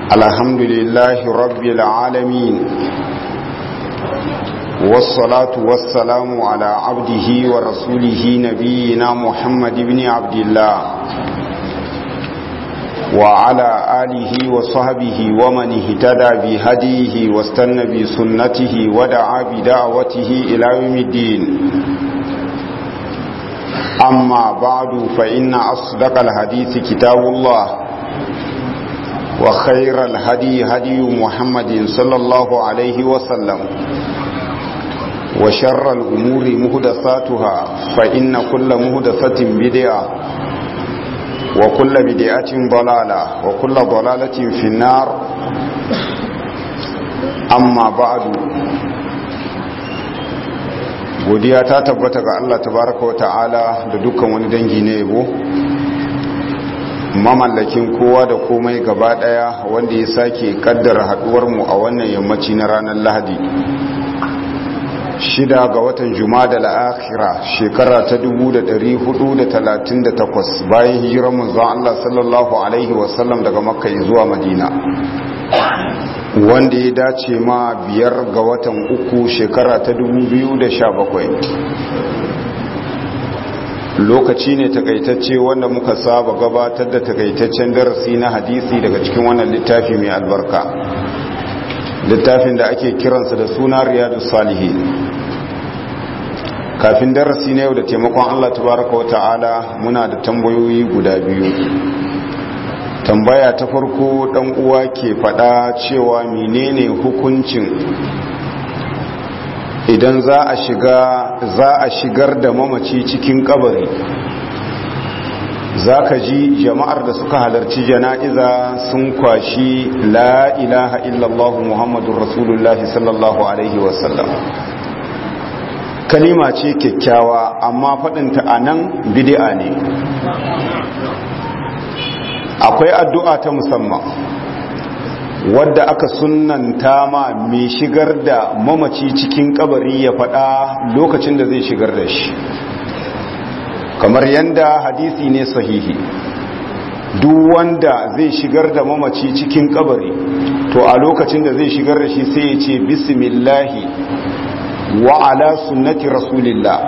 الحمد لله رب العالمين والصلاة والسلام على عبده ورسوله نبينا محمد بن عبد الله وعلى آله وصحبه ومن اهتدى بهديه واستنى بسنته ودعا بدعوته إلى يوم الدين أما بعد فإن أصدق الحديث كتاب الله وخير الهدي هدي محمد صلى الله عليه وسلم وشر الأمور مهدساتها فإن كل مهدسة بدعة وكل بدعة ضلالة وكل ضلالة في النار أما بعد godiya ta tabbata ga Allah tabaraka wa ta'ala da dukkan wani dangi na yabo mamallakin kowa da komai gaba daya wanda ya sake kaddara haduwar mu a wannan yammaci na ranar Lahadi shida ga watan Jumada al-Akhira shekara ta 1438 bayan hijirar manzon Allah sallallahu alaihi wasallam daga Makka zuwa Madina wanda ya dace ma biyar ga watan uku shekara ta 2017 lokaci ne takaitacce wanda muka saba gabatar da takaitaccen darasi na hadisi daga cikin wannan littafi mai albarka littafin da ake kiransa da suna riyadu salihin kafin darasi na yau da taimakon allah tabaraka wa ta'ala muna da tambayoyi guda biyu tambaya ta farko dan uwa ke fada cewa menene hukuncin idan za a shiga za a shigar da mamaci cikin kabari za ka ji jama'ar da suka halarci jana'iza sun kwashi la ilaha illallah muhammadun rasulullahi sallallahu alaihi wasallam kalima ce kyakkyawa amma faɗinta a nan bidi'a ne akwai addu'a ta musamman wadda aka sunanta ma mai shigar da mamaci cikin kabari ya faɗa lokacin da zai shigar da shi kamar yadda hadisi ne sahihi duk wanda zai shigar da mamaci cikin kabari to a lokacin da zai shigar da shi sai ya ce bismillahi wa ala sunnati rasulillah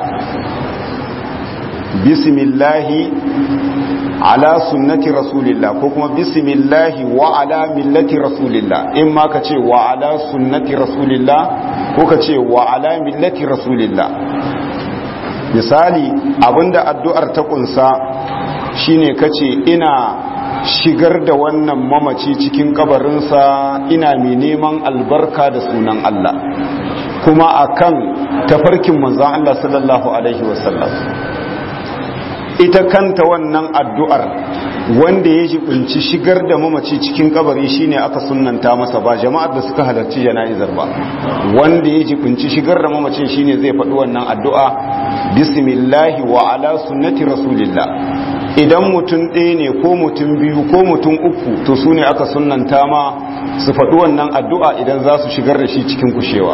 bismillahi ala sunnati rasulillah ko kuma bismillahi wa ala millati rasulillah in ma ka ce wa ala sunnati rasulillah ko ka ce wa ala millati rasulillah misali abinda addu'ar ta kunsa shine kace ina shigar da wannan mamaci cikin kabarinsa ina mai neman albarka da sunan Allah kuma akan tafarkin manzon Allah sallallahu alaihi wasallam ita kanta wannan addu'ar wanda ya jibinci shigar da mamaci cikin kabari shine aka sunanta masa ba jama'ar da suka halarci jana'izar ba wanda ya jibinci shigar da mamacin shine zai faɗi wannan addu'a bismillahi wa ala sunnati rasulillah idan mutum ɗaya ne ko mutum biyu ko mutum uku to su ne aka sunanta ma su faɗi wannan addu'a idan za su shigar da shi cikin kushewa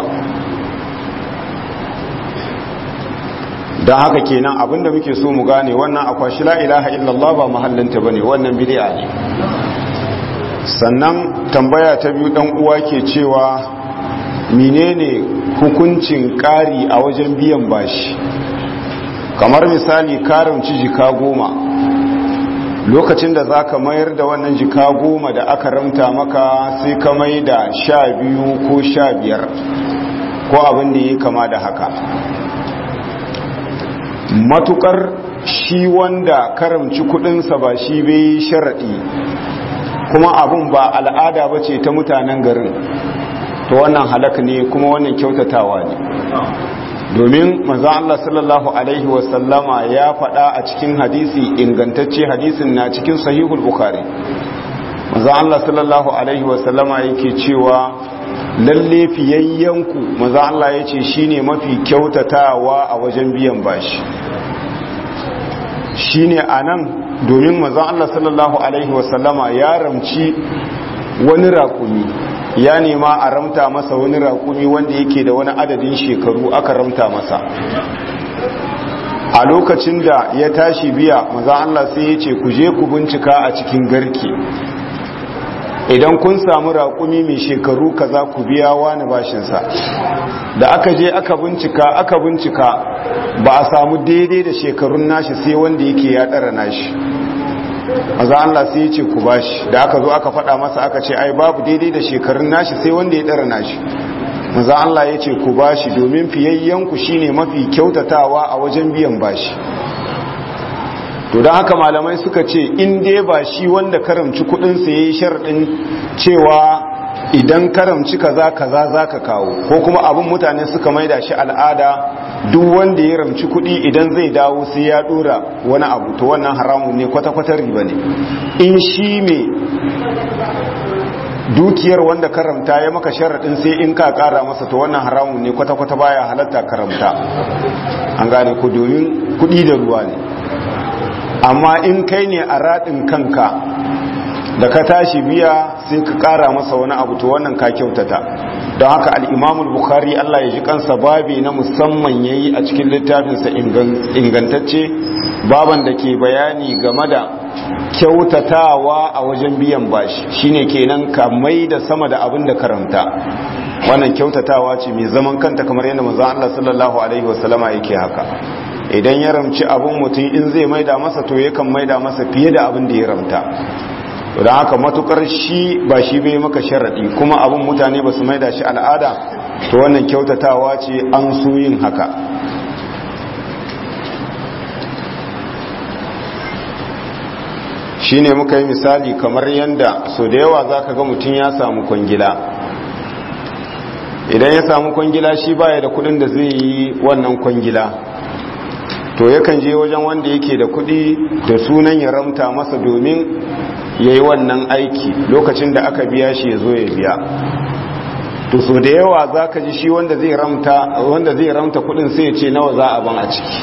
don haka kenan abinda muke so mu gane wannan akwashi la ilaha illallah ba mahallinta bane wannan bid'a ne sannan tambaya ta biyu dan uwa ke cewa menene hukuncin ƙari a wajen biyan bashi kamar misali karamci jika goma lokacin da za ka mayar da wannan jika goma da aka ramta maka sai ka mai da sha biyu ko sha biyar ko abin da ya kama da haka matukar shi wanda karamci kudinsa ba shi bai sharaɗi kuma abun ba al'ada ba ce ta mutanen garin to wannan halak ne kuma wannan kyautatawa ne domin manzon Allah sallallahu alaihi wasallama ya faɗa a cikin hadisi ingantacce hadisin na cikin sahihul bukhari manzon Allah sallallahu alaihi wasallama yake cewa lalle fiyayyanku manzon Allah yace shine mafi kyautatawa a wajen biyan bashi shine anan domin manzon Allah sallallahu alaihi wasallama ya ramci wani raƙumi ya nema a ramta masa wani raƙumi wanda yake da wani adadin shekaru aka ramta masa a lokacin da ya tashi biya maza Allah sai ya ce ku je ku bincika a cikin garke idan kun samu raƙumi mai shekaru kaza ku biya wani bashinsa da aka je aka bincika aka bincika ba a samu daidai da shekarun nashi sai wanda yake ya ɗara nashi maza Allah sai ya ce ku bashi da aka zo aka faɗa masa aka ce ai babu daidai da shekarun nashi sai wanda ya ɗara nashi maza Allah ya ce ku bashi domin fiyayyenku shine mafi kyautatawa a wajen biyan bashi to don haka malamai suka ce in dai ba shi wanda karamci kudinsa ya yi sharɗin cewa idan karamci kaza kaza za ka kawo ko kuma abin mutane suka maida shi al'ada duk wanda ya ramci kudi idan zai dawo sai ya dora wani abu to wannan haramun ne kwata-kwata riba ne in shi mai dukiyar wanda karamta ya maka sharaɗin sai in ka ƙara masa to wannan haramun ne kwata-kwata baya halatta karamta an gane ku domin kudi da ruwa ne amma in kai ne a raɗin kanka da ka tashi biya sai ka ƙara masa wani abu to wannan ka kyautata don haka al'imamul bukhari Allah ya ji kansa babi na musamman ya yi a cikin littafinsa ingantacce baban da ke bayani game da kyautatawa a wajen biyan bashi shine kenan ka mai da sama da abin da karanta wannan kyautatawa ce mai zaman kanta kamar yadda manzon Allah sallallahu alaihi wasallama yake haka idan ya ramci abin mutum in zai maida masa to yakan maida masa fiye da abin da ya ramta don haka matukar shi ba shi bai maka sharaɗi kuma abin mutane ba su maida shi al'ada to wannan kyautatawa ce an so yin haka shi ne muka yi misali kamar yadda so da yawa za ka ga mutum ya samu kwangila idan ya samu kwangila shi baya da kudin da zai yi wannan kwangila to yakan je wajen wanda yake da kudi da sunan ya ramta masa domin ya yi wannan aiki lokacin da aka biya shi ya zo ya biya to so da yawa za ka ji shi wanda zai ramta wanda zai ramta kudin sai ya ce nawa za a ban a ciki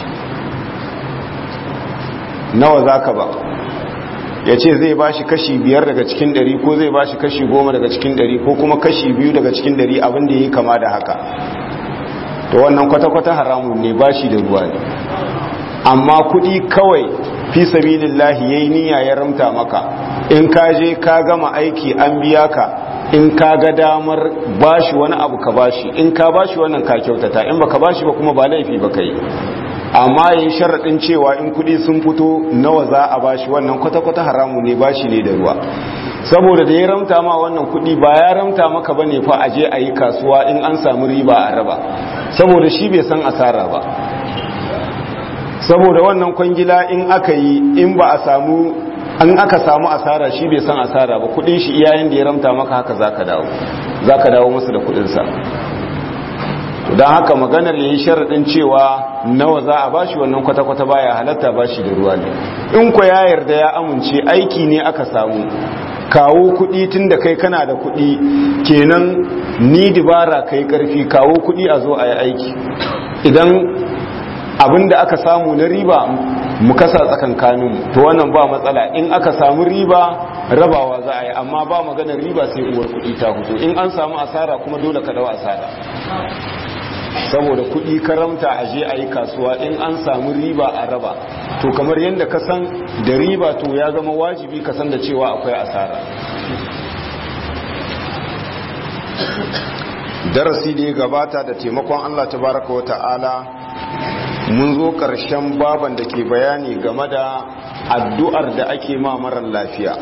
nawa za ka ba ya ce zai ba shi kashi biyar daga cikin dari ko zai ba shi kashi goma daga cikin dari ko kuma kashi biyu daga cikin dari abin da ya yi kama da haka to wannan kwata-kwata haramun ne ba shi da ruwa ne amma kudi kawai fi sabilillahi yayi niyya ya ramta maka in ka je ka gama aiki an biya ka in ka ga damar bashi wani abu ka bashi in ka bashi wannan ka kyautata in baka bashi ba kuma ba laifi ba kai amma yin sharaɗin cewa in kudi sun fito nawa za a bashi wannan kwata-kwata haramu ne bashi ne da ruwa saboda da ya ramta ma wannan kudi ba ya ramta maka ba ne fa a je a yi kasuwa in an samu riba a raba saboda shi bai san asara ba saboda wannan kwangila in aka yi in ba a samu an aka samu asara shi bai san asara ba kudin shi iyayen da ya ramta maka haka zaka dawo zaka dawo masa da kudin sa don haka maganar yayi sharadin cewa nawa za a bashi wannan kwata-kwata baya halatta bashi da ruwa ne in ko ya yarda ya amince aiki ne aka samu kawo kudi tun da kai kana da kudi kenan ni dibara kai karfi kawo kudi a zo a yi aiki idan abinda aka samu na riba mu kasa tsakankaninmu to wannan ba matsala in aka samu riba rabawa za a yi amma ba maganar riba sai uwar kudi ta hutu in an samu asara kuma dole ka dawo asara saboda kudi karamta a je a yi kasuwa in an samu riba a raba to kamar yadda ka san da riba to ya zama wajibi ka san da cewa akwai asara darasi da ya gabata da taimakon Allah tabaraka wa ta'ala mun zo ƙarshen baban da ke bayani game da addu'ar da ake ma marar lafiya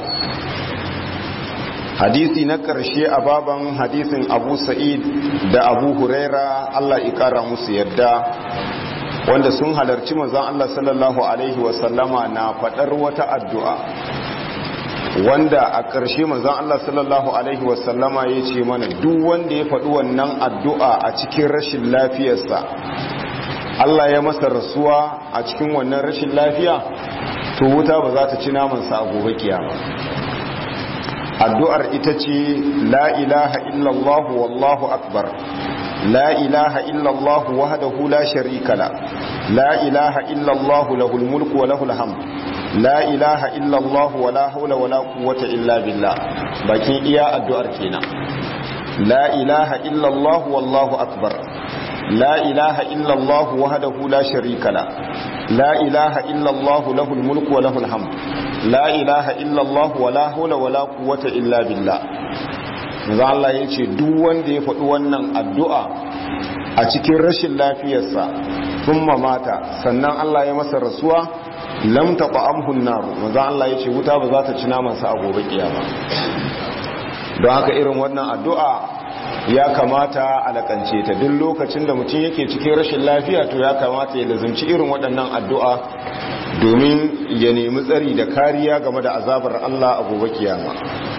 hadisi na ƙarshe a baban hadisin abu sa'id da abu huraira Allah ikara musu yadda wanda sun halarci mazan Allah sallallahu Alaihi wasallama na faɗar wata addu'a wanda a ƙarshe mazan Allah sallallahu Alaihi wasallama ya ce mana duk wanda ya faɗi wannan addu'a a cikin rashin lafiyarsa Allah ya masa rasuwa a cikin wannan rashin lafiya to wuta ba za ta ci namansa a gobe kiyama addu'ar ita ce la ilaha illallah wallahu akbar la ilaha illallah wahdahu la sharika la la ilaha illallah lahul mulku wa lahul hamd la ilaha illallah wa la hawla wa la quwwata illa billah bakin iya addu'ar kenan la ilaha illallah wallahu akbar لا إله إلا الله وحده لا شريك له لا إله إلا الله له الملك وله الحمد la ilaha illallah wala hula wala quwwata illa billah manzo Allah ya ce duk wanda ya faɗi wannan addu'a a cikin rashin lafiyarsa thumma mata sannan Allah ya masa rasuwa lam taqamhu an-nar manzo Allah ya ce wuta ba za ta ci naman sa a gobe kiyama don haka irin wannan addu'a ya kamata a lakance ta duk lokacin da mutum yake cikin rashin lafiya to ya kamata ya lazumci irin waɗannan addu'a domin ya nemi tsari da kariya game da azabar Allah a gobe kiyama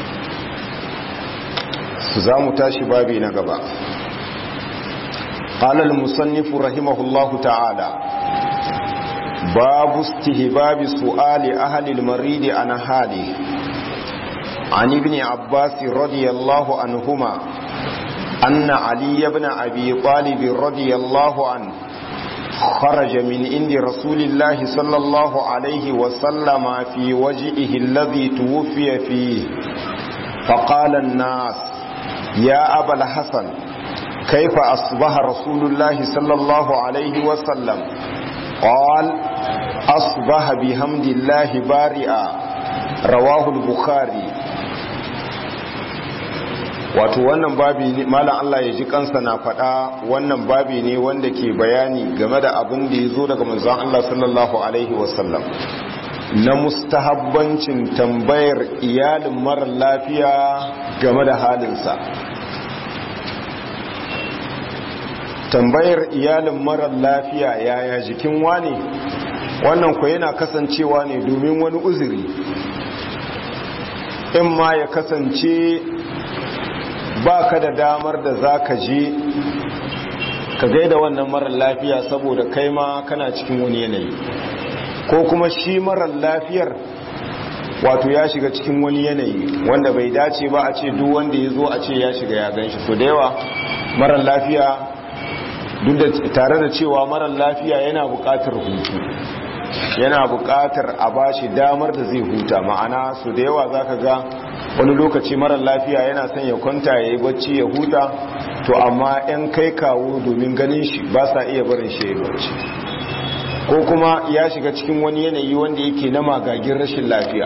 za mu tashi babi na gaba قال المصنف رحمه الله تعالى باب استهباب سؤال أهل المريض عن حاله عن ابن عباس رضي الله عنهما أن علي بن أبي طالب رضي الله عنه خرج من عند رسول الله صلى الله عليه وسلم في وجهه الذي توفي فيه فقال الناس يا أبا الحسن كيف أصبح رسول الله صلى الله عليه وسلم قال أصبح بحمد الله بارئا رواه البخاري wato wannan babi ne malam Allah ya ji kansa na faɗa wannan babi ne wanda ke bayani game da abin da ya zo daga manzon Allah sallallahu alaihi wasallam na mustahabbancin tambayar iyalin mara lafiya game da halinsa tambayar iyalin mara lafiya yaya jikin wane wannan ku yana kasancewa ne domin wani uzuri in ma ya kasance ba ka da damar da za ka je ka gaida wannan marar lafiya saboda kai ma kana cikin wani yanayi ko kuma shi marar lafiyar wato ya shiga cikin wani yanayi wanda bai dace ba a ce duk wanda ya zo a ce ya shiga ya gan shi so da yawa marar lafiya duk da tare da cewa marar lafiya yana buƙatar hutu yana buƙatar a bashi damar da zai huta ma'ana su da yawa za ka ga wani lokaci marar lafiya yana son ya kwanta ya yi bacci ya huta to amma 'yan kai kawo domin ganin shi ba sa iya barin shi ya bacci ko kuma ya shiga cikin wani yanayi wanda yake na magagin rashin lafiya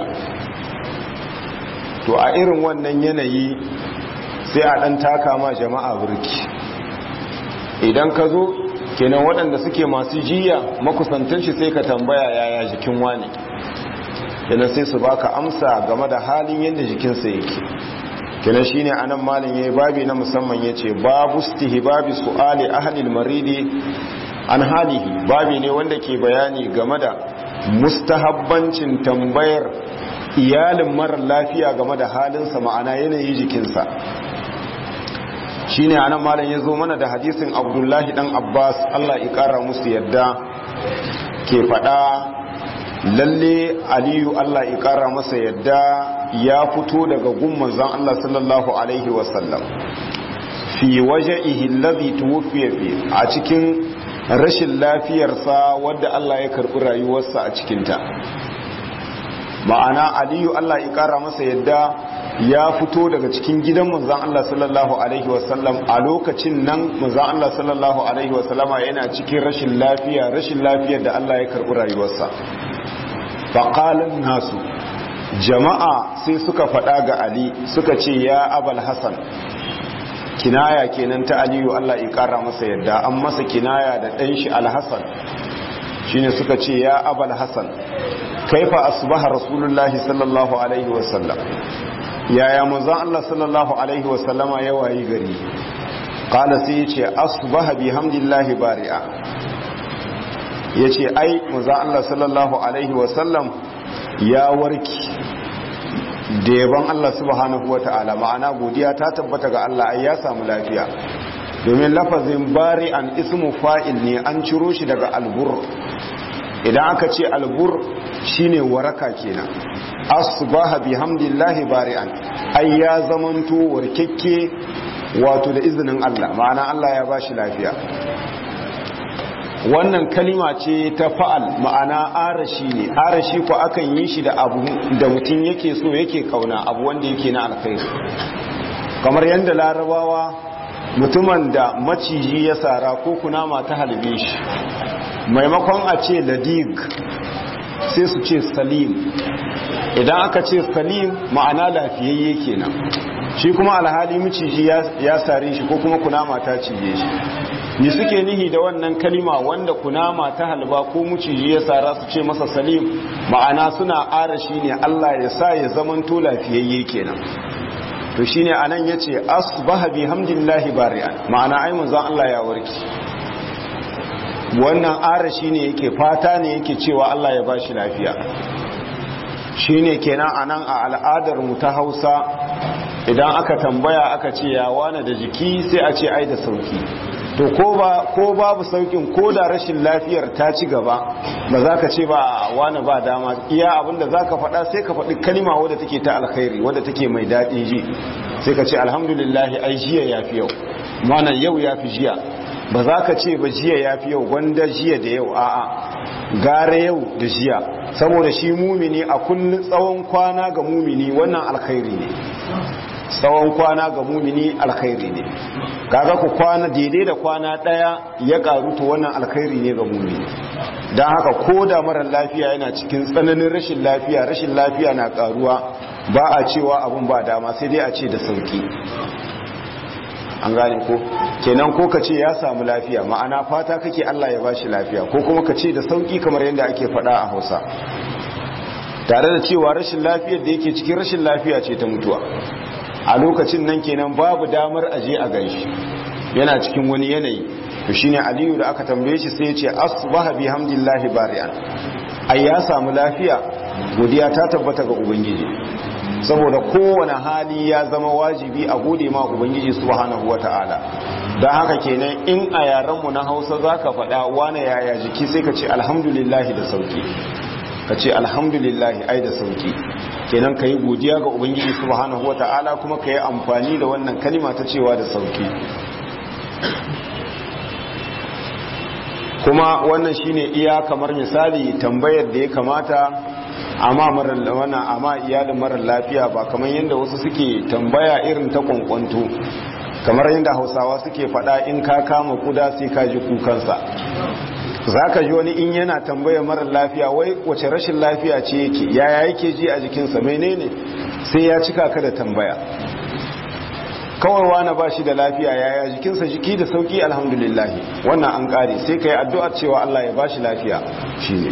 to a irin wannan yanayi sai a ɗan taka ma jama'a birki idan ka zo kenan waɗanda suke masu jiya makusantar shi sai ka tambaya yaya jikin wani kenan sai su baka amsa game da halin yadda jikinsa yake kenan shine anan malin yayi babi na musamman yace babu istihbabi su'ali ahli al-maridi an halihi babi ne wanda ke bayani game da mustahabbancin tambayar iyalin marar lafiya game da halinsa ma'ana yanayi jikinsa shine anan malam ya zo mana da hadisin abdullahi dan abbas allah ya kara musu yadda ke faɗa lalle aliyu allah ya kara masa yadda ya fito daga gumman zan allah sallallahu alaihi wasallam fi waje ihillazi tuwufiya fi a cikin rashin lafiyarsa wadda allah ya karɓi rayuwarsa a cikinta ma'ana aliyu allah ya kara masa yadda ya fito daga cikin gidan manzan Allah sallallahu Alaihi wasallam a lokacin nan manzan Allah sallallahu Alaihi wasallama yana cikin rashin lafiya rashin lafiyar da Allah ya karɓi rayuwarsa faƙalin nasu jama'a sai suka faɗa ga Ali suka ce ya abal Hassan kinaya kenan ta aliyu Allah ya ƙara masa yadda an masa kinaya da ɗan shi alhassan shine suka ce ya abal Hassan kaifa asbaha rasulullahi sallallahu alaihi wasallam yaya manzon Allah sallallahu alaihi wasallama ya wayi gari qala sai yace asbaha bihamdillahi bari'a yace ai manzon Allah sallallahu alaihi wasallam ya warki da yaban Allah subhanahu wata'ala ma'ana godiya ta tabbata ga Allah ai ya samu lafiya domin lafazin bari'an ismu fa'il ne an ciro shi daga albur idan aka ce albur shine waraka kenan asbaha bihamdillahi bari'an ai ya zamanto warkekke wato da izinin Allah ma'ana Allah ya bashi lafiya wannan kalima ce ta fa'al ma'ana arashi ne arashi ko akan yi shi da abu da mutum yake so yake kauna abu wanda yake na alkhairi kamar yadda larabawa mutumin da maciji ya sara ko kunama ta halbe shi maimakon a ce ladig sai su ce salim idan aka ce salim ma'ana lafiyayye kenan shi kuma alhali miciji ya sare shi ko kuma kunama ta cije shi ni suke nihi da wannan kalima wanda kunama ta halba ko miciji ya sara su ce masa salim ma'ana suna arashi ne Allah ya sa ya zamanto lafiyayye kenan to shine anan yace asbaha bihamdillahi bari'an ma'ana ai manzon Allah ya warki wannan arashi ne yake fata ne yake cewa Allah ya bashi lafiya shine kenan anan a al'adar mu ta Hausa idan aka tambaya aka ce ya wane da jiki sai a ce ai da sauki to ko ba ko babu saukin ko da rashin lafiyar ta ci gaba ba za ka ce ba wani ba dama iya abinda za ka faɗa sai ka faɗi kalima wadda take ta alkhairi wadda take mai daɗin ji sai ka ce alhamdulillah ai jiya ya fi yau mana yau ya fi jiya ba za ka ce ba jiya ya fi yau gwanda jiya da yau a'a gara yau da jiya saboda shi mumini a kullum tsawon kwana ga mumini wannan alkhairi ne tsawon kwana ga mumini alkhairi ne kaga ku kwana daidai da kwana daya ya karu to wannan alkhairi ne ga mumini don haka ko da marar lafiya yana cikin tsananin rashin lafiya rashin lafiya na karuwa ba a cewa abun ba dama sai dai a ce da sauki an gane ko kenan ko ka ce ya samu lafiya ma'ana fata kake Allah ya bashi lafiya ko kuma ka ce da sauki kamar yadda ake faɗa a Hausa tare da cewa rashin lafiyar da yake cikin rashin lafiya ce ta mutuwa a lokacin nan kenan babu damar aje a ganshi yana cikin wani yanayi to shine aliyu da aka tambaye shi sai ya ce asbaha bihamdillahi bari'an ai ya samu lafiya godiya ta tabbata ga ubangiji saboda kowane hali ya zama wajibi a gode ma ubangiji subhanahu wata'ala don haka kenan in a yarenmu na hausa zaka faɗa wane yaya jiki sai ka ce alhamdulillahi da sauki ka ce alhamdulillahi ai da sauki kenan ka yi godiya ga ubangiji subhanahu ta'ala kuma ka yi amfani da wannan kalima ta cewa da sauki kuma wannan shine iya kamar misali tambayar da ya kamata amma marar wannan amma iyalin marar lafiya ba kamar yadda wasu suke tambaya irin ta kwankwanto kamar yadda hausawa suke faɗa in ka kama kuda sai ka ji kukansa za ka ji wani in yana tambaya marar lafiya wai wace rashin lafiya ce yake yaya yake ji a jikinsa menene sai ya cika ka da tambaya kawai wani ba shi da lafiya yaya jikinsa jiki da sauki alhamdulillah wannan an kare sai ka yi addu'ar cewa Allah ya ba shi lafiya shi ne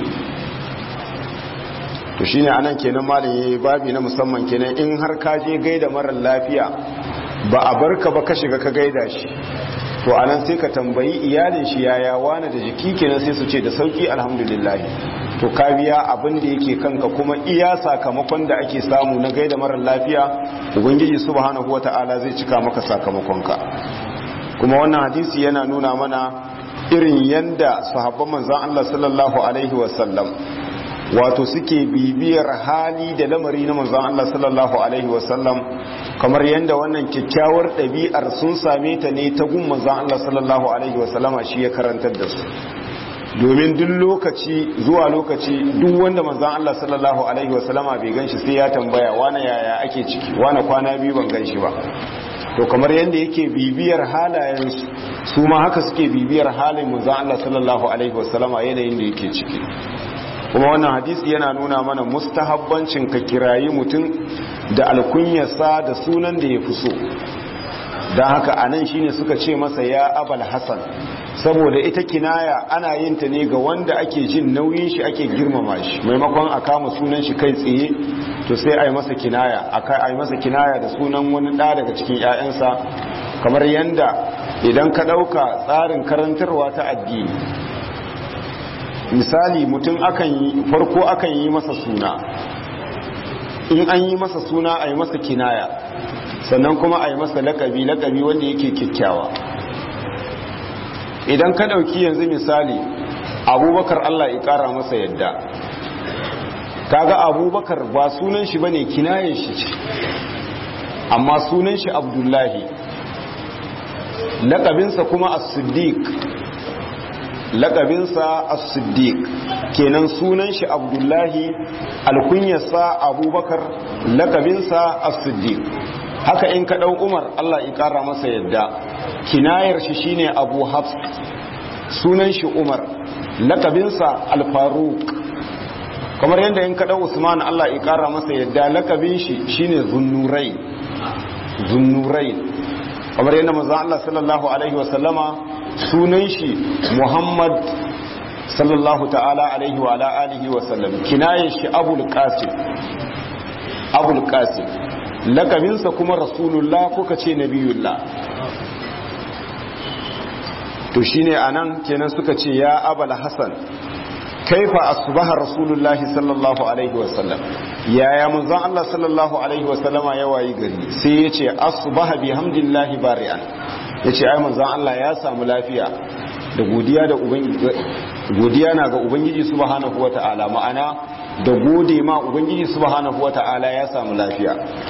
to shi ne anan kenan malin ya yi babi na musamman kenan in har ka je gaida marar lafiya ba a barka ba ka shiga ka gaida shi to anan sai ka tambayi iyalin shi yaya wani da jiki kenan sai su ce da sauki alhamdulillah to ka biya abin da yake kanka kuma iya sakamakon da ake samu na gaida marar lafiya ubangiji subhanahu wata'ala zai cika maka sakamakonka kuma wannan hadisi yana nuna mana irin yanda sahabban manzon Allah sallallahu alaihi wasallam wato suke bibiyar hali da lamari na manzon Allah sallallahu alaihi wasallam kamar yadda wannan kyakkyawar ɗabi'ar sun same ta ne ta gun manzon Allah sallallahu alaihi wasallama shi ya karantar da su domin duk lokaci zuwa lokaci duk wanda manzon Allah sallallahu alaihi wasallama bai ganshi sai ya tambaya wane yaya ake ciki wane kwana biyu ban ganshi ba to kamar yadda yake bibiyar halayen su ma haka suke bibiyar halin manzon Allah sallallahu alaihi wasallama yanayin da yake ciki kuma wannan hadisi yana nuna mana mustahabbancin ka kirayi mutum da alkunyarsa da sunan da ya fi so don haka anan shine suka ce masa ya abal hasan saboda ita kinaya ana yin ta ne ga wanda ake jin nauyin shi ake girmama shi maimakon a kama sunan shi kai tsaye to sai a yi masa kinaya a yi masa kinaya da sunan wani ɗa daga cikin 'ya'yansa kamar yanda idan ka ɗauka tsarin karantarwa ta addini misali mutum akan yi farko akan yi masa suna in an yi masa suna a yi masa kinaya sannan kuma a yi masa lakabi lakabi wanda yake kyakkyawa idan ka ɗauki yanzu misali abubakar allah ya ƙara masa yadda kaga abubakar ba sunan shi bane kinayen shi ce amma sunan shi abdullahi lakabinsa kuma as-siddiq lakabinsa as-siddiq kenan sunan shi abdullahi alkunyarsa abubakar lakabinsa as-siddiq haka in ka dau umar Allah ya kara masa yadda kinayar shi shine abu hafs sunan shi umar lakabinsa al-faruq kamar yadda in kaɗa usman allah ya ƙara masa yadda lakabin shi shine zunnurai zunnurai kamar yadda mazan allah sallallahu alaihi wasallama sunan shi muhammad sallallahu ta'ala alaihi wa ala alihi wasallam kinayen shi abul qasim abul qasim lakabinsa kuma rasulullah kuka ce nabiyullah to shine anan kenan suka ce ya abul hasan kaifa asbaha rasulullah sallallahu alaihi wasallam yaya manzon Allah sallallahu alaihi wasallama ya wayi gari sai yace asbaha bihamdillahi bari'an yace ai manzon Allah ya samu lafiya da godiya da ubangiji godiya na ga ubangiji subhanahu wata'ala ma'ana da gode ma ubangiji subhanahu wata'ala ya samu lafiya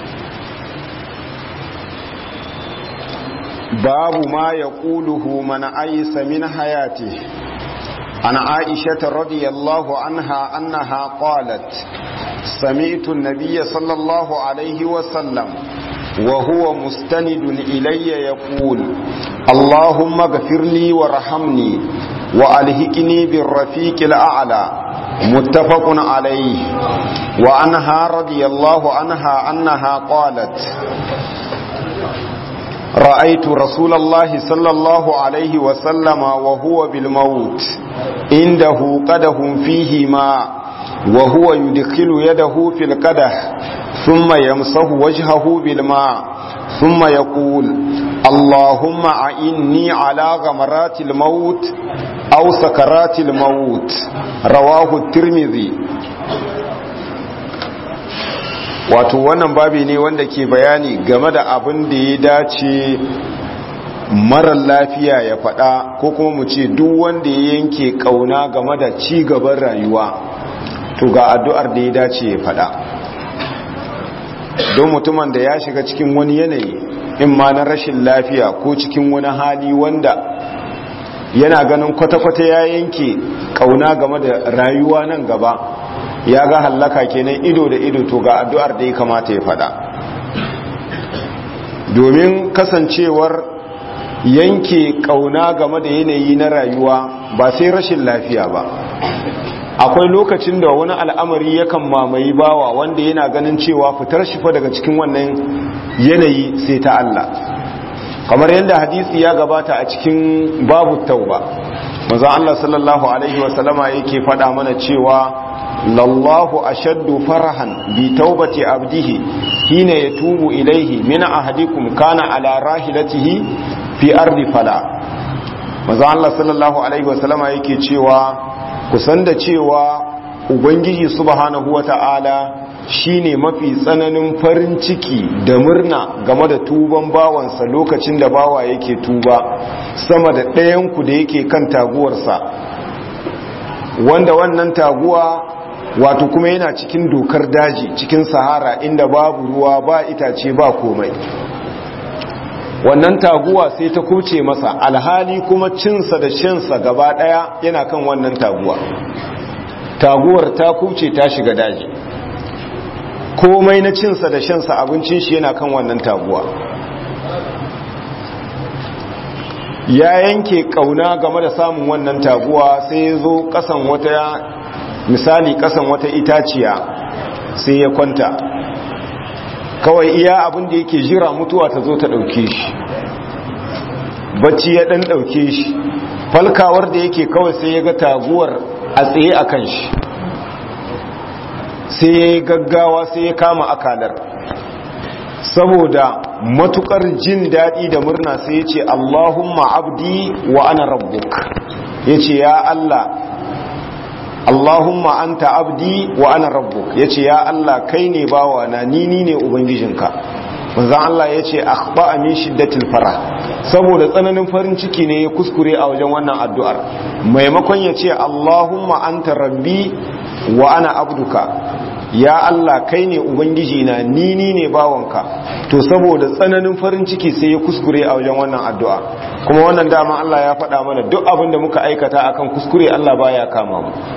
babu ma ya ƙuluhu mana aisa min hayati an aisha radiyallahu anha annaha qalat sami'tu an-nabiyya sallallahu alayhi wa sallam wa huwa mustanidun ilayya yaqul allahumma ighfir li warhamni wa alhiqni bir-rafiqil a'la متفق عليه وعنها رضي الله عنها أنها قالت رأيت رسول الله صلى الله عليه وسلم وهو بالموت عنده قده فيه ماء وهو يدخل يده في القدح ثم يمسه وجهه بالماء ثم يقول اللهم أعني على غمرات الموت أو سكرات الموت رواه الترمذي wato wannan babi ne wanda ke bayani game da abin da ya dace marar lafiya ya faɗa ko kuma mu ce duk wanda ya yanke ƙauna game da ci gaban rayuwa to ga addu'ar da ya dace ya faɗa don mutumin da ya shiga cikin wani yanayi in ma na rashin lafiya ko cikin wani hali wanda yana ganin kwata-kwata ya yanke ƙauna game da rayuwa nan gaba ya ga hallaka kenan ido da ido to ga addu'ar da ya kamata ya fada domin kasancewar yanke kauna game da yanayi na rayuwa ba sai rashin lafiya ba akwai lokacin da wani al'amari yakan mamaye bawa wanda yana ganin cewa fitar shi fa daga cikin wannan yanayi sai ta Allah kamar yadda hadisi ya gabata a cikin babu tauba manzo Allah sallallahu alaihi wasallama yake faɗa mana cewa lallahu ashaddu farahan bi taubati abdihi hina yatubu ilaihi min ahadikum kana ala rahilatihi fi ardi fala manzo Allah sallallahu alaihi wasallama yake cewa kusan da cewa ubangiji subhanahu wata'ala shine mafi tsananin farin ciki da murna game da tuban bawansa lokacin da bawa yake tuba sama da ɗayanku da yake kan taguwarsa wanda wannan taguwa wato kuma yana cikin dokar daji cikin sahara inda babu ruwa ba itace ba komai wannan taguwa sai ta kuce masa alhali kuma cinsa da shansa gaba daya yana kan wannan taguwa taguwar ta kuce ta shiga daji komai na cinsa da shansa abincin shi yana kan wannan taguwa ya yanke kauna game da samun wannan taguwa sai ya zo kasan wata misali kasan wata itaciya sai ya kwanta kawai iya abin da yake jira mutuwa ta zo ta ɗauke shi bacci ya ɗan ɗauke shi falkawar da yake kawai sai ya ga taguwar a tsaye a kan shi sai ya yi gaggawa sai ya kama akalar saboda matukar jin daɗi da murna sai ya ce allahumma abdi wa ana rabbuk ya ce ya allah Allahumma anta abdi wa ana rabbuk yace ya Allah kai ne bawa na ni ni ne ubangijinka manzon Allah yace akhba min shiddatil farah saboda tsananin farin ciki ne ya kuskure a wajen wannan addu'ar maimakon yace Allahumma anta rabbi wa ana abduka ya Allah kai ne ubangiji na ni ni ne bawanka to saboda tsananin farin ciki sai ya kuskure a wajen wannan addu'a kuma wannan dama Allah ya faɗa mana duk abin da muka aikata akan kuskure Allah baya kama mu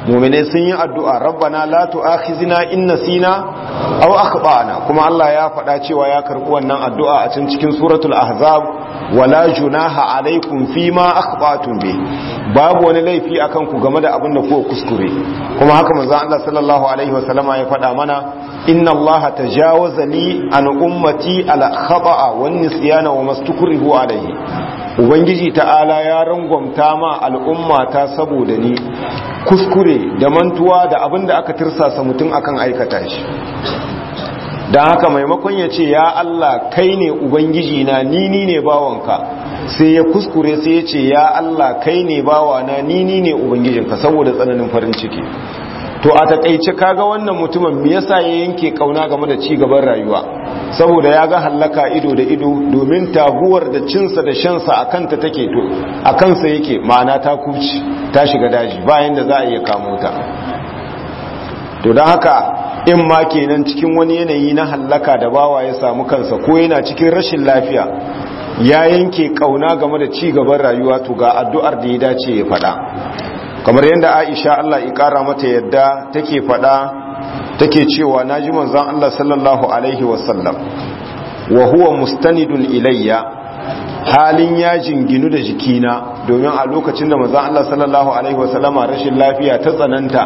mu'minai sun yi addu'a rabbana la tu'akhizna in nasina aw akhtana kuma Allah ya faɗa cewa ya karɓi wannan addu'a a cikin cikin suratul ahzab wala junaha alaikum fima akhtatum bi babu wani laifi akan ku game da abin da kuka kuskure kuma haka manzo Allah sallallahu alaihi wasallama ya faɗa mana inna Allah tajawaza li an ummati ala khata'a wan nisyana wa mastukrihu alaihi ubangiji ta'ala ya rangwamta ma al'umma ta saboda ni kuskure da mantuwa da abin da aka tirsasa mutum akan aikata shi don haka maimakon ya ce ya Allah kai ne ubangiji na ni ni ne bawanka sai ya kuskure sai ya ce ya Allah kai ne bawana ni ni ne ubangijinka saboda tsananin farin ciki to a takaice kaga wannan mutumin me yasa ya yanke kauna game da ci gaban rayuwa saboda ya ga hallaka ido da ido domin taguwar da cinsa da shansa a kanta take to a kansa yake ma'ana ta kuci ta shiga daji bayan da za a iya kamo ta to don haka in ma kenan cikin wani yanayi na hallaka da bawa ya samu kansa ko yana cikin rashin lafiya ya yanke kauna game da ci gaban rayuwa to ga addu'ar da ya dace ya faɗa kamar yadda Aisha Allah ya kara mata yadda take faɗa take cewa naji manzon Allah sallallahu alaihi wasallam wa huwa mustanidun ilayya halin ya jinginu da jikina domin a lokacin da manzon Allah sallallahu alaihi wasallama rashin lafiya ta tsananta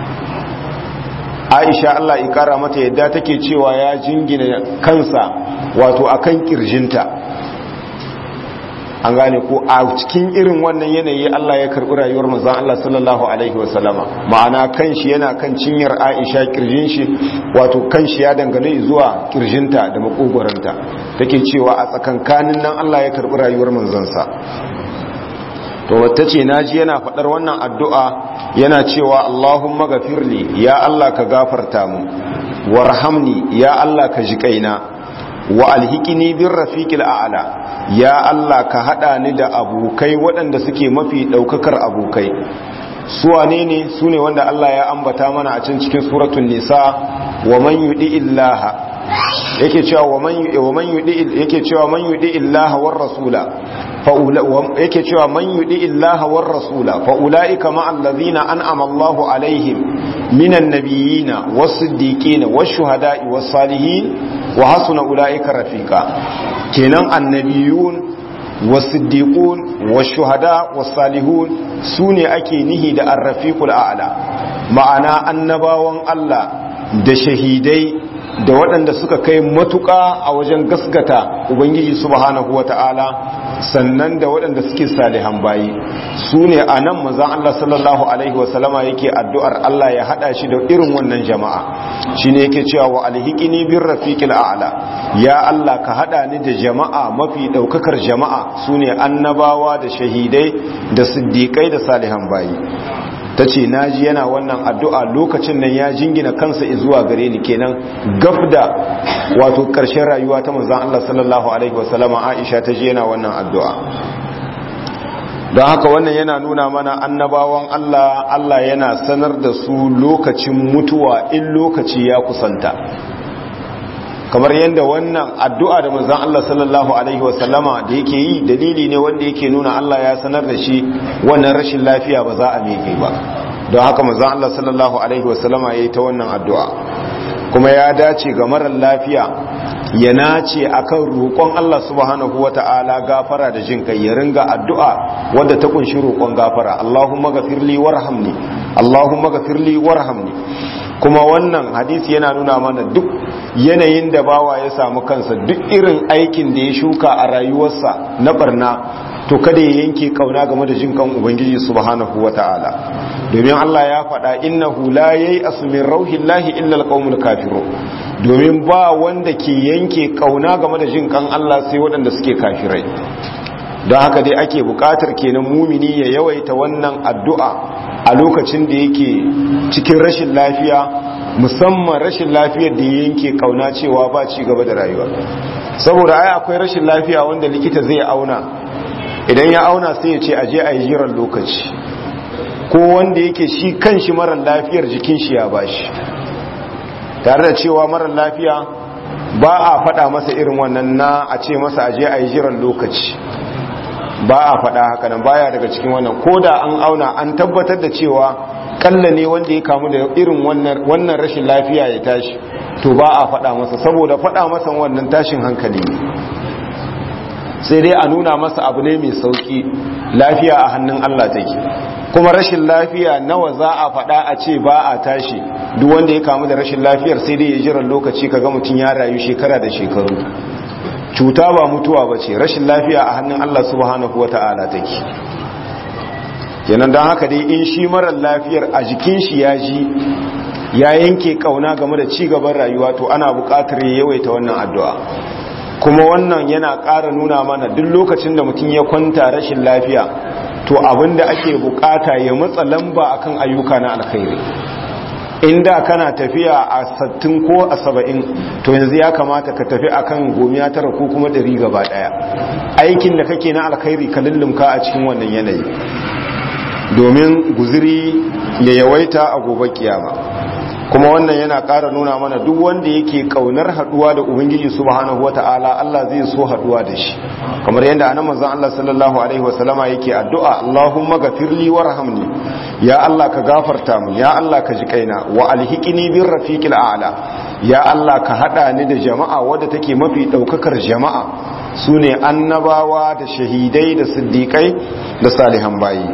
aisha Allah ya kara mata yadda take cewa ya jingina kansa wato akan kirjinta an gane ko a cikin irin wannan yanayi Allah ya karbi rayuwar manzon Allah sallallahu alaihi wasallama ma'ana kanshi yana kan cinyar Aisha kirjin shi wato kanshi ya dangane zuwa kirjinta da makogoranta take cewa a tsakankanin nan Allah ya karbi rayuwar manzon sa to wata ce naji yana faɗar wannan addu'a yana cewa Allahumma gafirli ya Allah ka gafarta mu warhamni ya Allah ka ji kaina wa alhikini bin rafiqil a'la ya Allah ka hada ni da abokai waɗanda suke mafi ɗaukakar abokai su wane ne su ne wanda Allah ya ambata mana a can cikin suratul nisa wa man yudi illaha yake cewa wa man yudi yake cewa man yudi illaha war rasula yake cewa man yudi illaha war rasula fa ulaika ma allazina an'ama Allahu alaihim minan nabiyina was-siddiqina wash-shuhada'i was-salihin wa hasuna ulaika rafiqa kenan annabiyun was-siddiqun wash-shuhada was-salihun sune ake nihi da ar-rafiqul a'la ma'ana annabawan Allah da shahidai da waɗanda suka kai matuƙa a wajen gasgata ubangiji subhanahu wata'ala sannan da waɗanda suke salihan bayi su ne a nan mazan Allah sallallahu alaihi wasallama yake addu'ar Allah ya haɗa shi da irin wannan jama'a shi ne yake cewa wa alhikini bin rafiqil a'la ya Allah ka haɗa ni da jama'a mafi ɗaukakar jama'a su ne annabawa da shahidai da siddiƙai da salihan bayi ta ce naji yana wannan addu'a lokacin nan ya jingina kansa zuwa gare ni kenan gaf da wato ƙarshen rayuwa ta manzan Allah sallallahu Alaihi wasallama Aisha ta je yana wannan addu'a don haka wannan yana nuna mana annabawan Allah Allah yana sanar da su lokacin mutuwa in lokaci ya kusanta kamar yadda wannan addu'a da manzan Allah sallallahu Alaihi wasallama da yake yi dalili ne wanda yake nuna Allah ya sanar da shi wannan rashin lafiya ba za a meke ba don haka manzan Allah sallallahu Alaihi wasallama ya yi ta wannan addu'a kuma ya dace ga marar lafiya ya nace akan roƙon Allah subhanahu wa ta'ala gafara da jin kai ya ringa addu'a wadda ta kunshi roƙon gafara Allahumma gafirli warhamni Allahumma gafirli warhamni kuma wannan hadisi yana nuna mana duk yanayin da bawa ya samu kansa duk irin aikin da ya shuka a rayuwarsa na barna to kada ya yanke kauna game da jin kan ubangiji subhanahu wata'ala domin Allah ya faɗa innahu la yayi asmin rauhillahi illa alqaumul kafirun domin ba wanda ke yanke kauna game da jin kan Allah sai waɗanda suke kafirai don haka dai ake buƙatar kenan mumini ya yawaita wannan addu'a a lokacin da yake cikin rashin lafiya musamman rashin lafiyar da ya yanke kauna cewa ba ci gaba da rayuwa saboda ai akwai rashin lafiya wanda likita zai auna idan ya auna sai ya ce aje a yi jiran lokaci ko wanda yake shi kanshi marar lafiyar jikin shi ya bashi tare da cewa marar lafiya ba a faɗa masa irin wannan na a ce masa aje a yi jiran lokaci ba a faɗa haka nan baya daga cikin wannan ko da an auna an tabbatar da cewa kalla ne wanda ya kamu da irin wannan rashin lafiya ya tashi to ba a faɗa masa saboda faɗa masa wannan tashin hankali ne sai dai a nuna masa abu ne mai sauki lafiya a hannun Allah take kuma rashin lafiya nawa za a faɗa a ce ba a tashi duk wanda ya kamu da rashin lafiyar sai dai ya jiran lokaci kaga mutum ya rayu shekara da shekaru cuta ba mutuwa ba ce rashin lafiya a hannun Allah subhanahu wata'ala take kenan don haka dai in shi marar lafiyar a jikin shi ya ji ya yanke kauna game da ci gaban rayuwa to ana buƙatar ya yawaita wannan addu'a kuma wannan yana ƙara nuna mana duk lokacin da mutum ya kwanta rashin lafiya to abinda ake buƙata ya matsa lamba akan ayyuka na alkhairi inda kana tafiya a sattin ko a saba'in to yanzu ya kamata ka tafi akan gomiya tara ko kuma ɗari gaba ɗaya aikin da kake na alkhairi ka lullumka a cikin wannan yanayi domin guziri ya yawaita a gobe kiyama kuma wannan yana ƙara nuna mana duk wanda yake ƙaunar haɗuwa da ubangiji subhanahu wata'ala Allah zai so haɗuwa da shi kamar yadda anan manzon Allah sallallahu alaihi wasallama yake addu'a Allahumma ghafirli warhamni ya Allah ka gafarta mu ya Allah ka ji kaina wa alhiqni bir rafiqil a'la ya Allah ka hada ni da jama'a wadda take mafi daukakar jama'a sune annabawa da shahidai da siddiqai da salihan bayi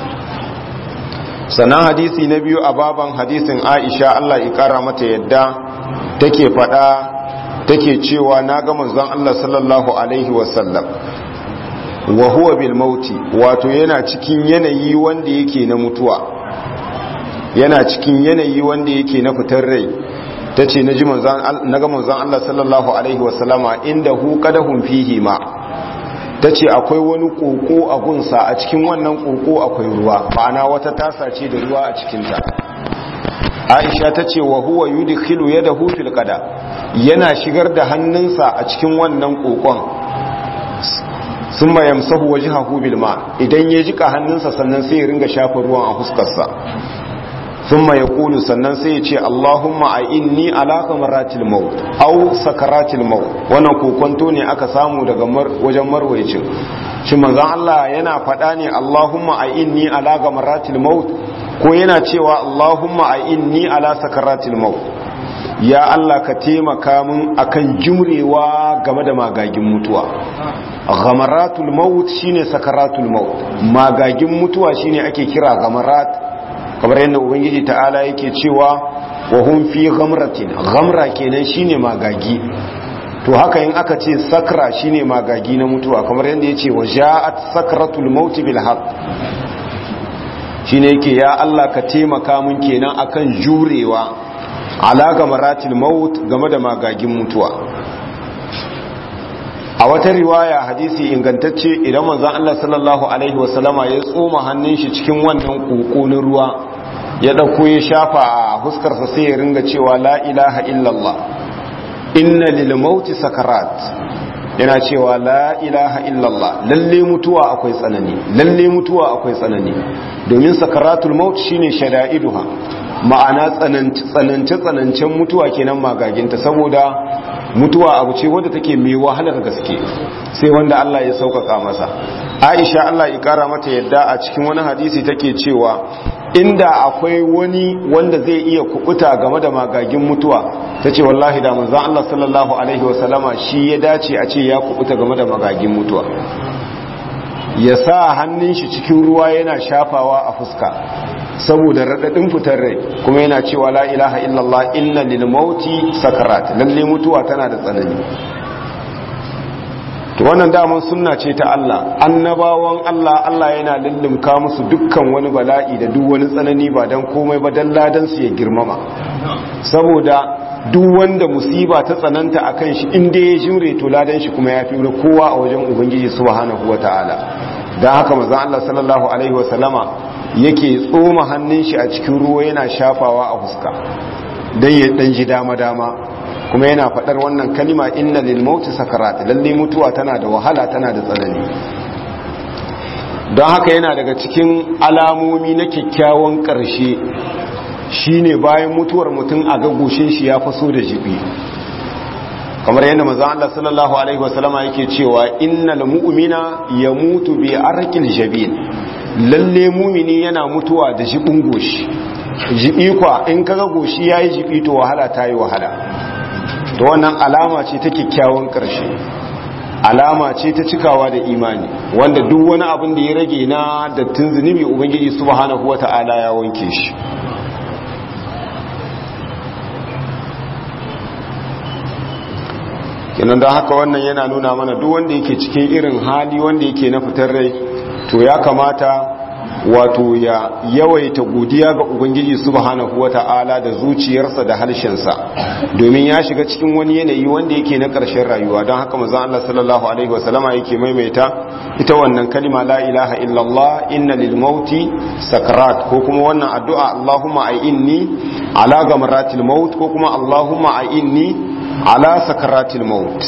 sannan hadisi na biyu a baban hadisin aisha Allah ikara mata yadda take fada take cewa na ga manzon Allah sallallahu alaihi wasallam wa huwa bil mauti wato yana cikin yanayi wanda yake na mutuwa yana cikin yanayi wanda yake na fitar rai tace naji manzon naga manzon Allah sallallahu alaihi wasallama inda hu qadahum fihi ma ta ce akwai wani koko a gunsa a cikin wannan koko akwai ruwa ma'ana wata tasa ce da ruwa a cikinta aisha ta ce wa huwa yudkhilu yadahu fil qada yana shigar da hannunsa a cikin wannan kokon summa yamsahu wajhahu bil ma idan ya jika hannunsa sannan sai ya ringa shafa ruwan a fuskarsa thumma yaqulu sannan sai ya ce Allahumma a'inni ala kamaratil maut aw sakaratil maut wannan kokonto ne aka samu daga wajen marwayicin shi manzon Allah yana faɗa ne Allahumma a'inni ala kamaratil maut ko yana cewa Allahumma a'inni ala sakaratil maut ya Allah ka taimaka min akan jumrewa game da magagin mutuwa ghamaratul maut shine sakaratul maut magagin mutuwa shine ake kira ghamarat kamar yadda ubangiji ta'ala yake cewa wa hum fi ghamratin ghamra kenan shine magagi to haka in aka ce sakra shine magagi na mutuwa kamar yadda yace wa ja'at sakratul maut bil haqq shine yake ya Allah ka taimaka mun kenan akan jurewa ala gamaratil maut game da magagin mutuwa a wata riwaya hadisi ingantacce idan manzon Allah sallallahu alaihi wasallama ya tsoma hannun shi cikin wannan koko na ruwa ya dauko ya shafa a huskarsa sai ya ringa cewa la ilaha illallah inna lil mauti sakarat yana cewa la ilaha illallah lalle mutuwa akwai tsanani lalle mutuwa akwai tsanani domin sakaratul maut shine shada'iduha ma'ana tsanance tsanancen mutuwa kenan magaginta saboda mutuwa abu ce wadda take mai wahalar gaske sai wanda Allah ya sauƙaƙa masa Aisha Allah ya ƙara mata yadda a cikin wani hadisi take cewa inda akwai wani wanda zai iya kubuta game da magagin mutuwa tace wallahi da manzon Allah sallallahu alaihi wasallama shi ya dace a ce ya kubuta game da magagin mutuwa ya sa hannun shi cikin ruwa yana shafawa a fuska saboda raɗaɗin fitar rai kuma yana cewa la ilaha illallah inna lil mauti sakarat lalle mutuwa tana da tsanani to wannan daman sunna ce ta Allah annabawan Allah Allah yana lullumka musu dukkan wani bala'i da duk wani tsanani ba dan komai ba dan ladan su ya girmama saboda duk wanda musiba ta tsananta akan shi inda ya jure to ladan shi kuma ya fi kowa a wajen ubangiji subhanahu wataala dan haka manzon Allah sallallahu alaihi wasallama yake tsoma hannun shi a cikin ruwa yana shafawa a fuska dan ya dan ji dama dama kuma yana faɗar wannan kalima inna lil mauti sakarat lalle mutuwa tana da wahala tana da tsanani don haka yana daga cikin alamomi na kyakkyawan ƙarshe shine bayan mutuwar mutum a gagoshin shi ya faso da jibi kamar yadda manzon Allah sallallahu alaihi wasallama yake cewa innal mu'mina yamutu bi arqil jabin lalle mumini yana mutuwa da jibin goshi jibi kwa in kaga goshi yayi jibi to wahala ta yi wahala to wannan alama ce ta kyakkyawan ƙarshe alama ce ta cikawa da imani wanda duk wani abin da ya rage na dattin zunubi ubangiji subhanahu wata'ala ya wanke shi kenan don haka wannan yana nuna mana duk wanda yake cikin irin hali wanda yake na fitar rai to ya kamata wato ya yawaita godiya ga ubangiji subhanahu wata'ala da zuciyarsa da harshensa domin ya shiga cikin wani yanayi wanda yake na ƙarshen rayuwa don haka maza Allah sallallahu alaihi wasallama yake maimaita ita wannan kalima la ilaha illallah inna lil mauti sakarat ko kuma wannan addu'a Allahumma ai inni ala gamratil maut ko kuma Allahumma ai inni ala sakaratil maut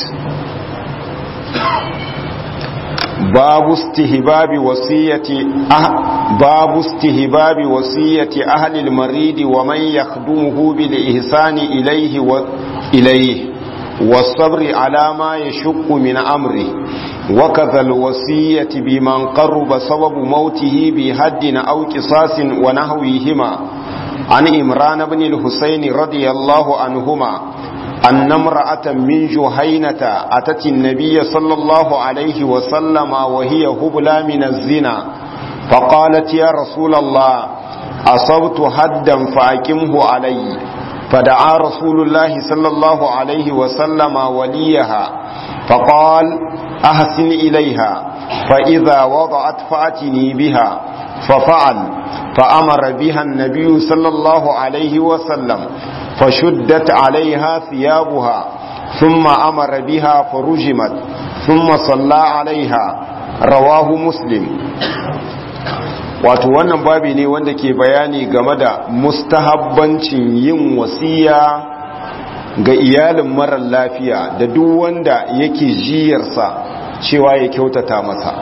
باب استهباب وصية أه باب استهباب وصية أهل المريض ومن يخدمه بالإحسان إليه وإليه والصبر على ما يشق من أمره وكذا الوصية بمن قرب سبب موته بهد أو قصاص ونحوهما عن إمران بن الحسين رضي الله عنهما أن امرأة من جهينة أتت النبي صلى الله عليه وسلم وهي هبلى من الزنا فقالت يا رسول الله أصبت هدا فأكمه علي فدعا رسول الله صلى الله عليه وسلم وليها فقال أحسن إليها فإذا وضعت فأتني بها ففعل فأمر بها النبي صلى الله عليه وسلم فشدت عليها ثيابها ثم أمر بها فرجمت ثم صلى عليها رواه مسلم wato wannan babi ne wanda ke bayani game da mustahabbancin yin wasiya ga iyalin marar lafiya da duk wanda yake jiyarsa cewa ya kyautata masa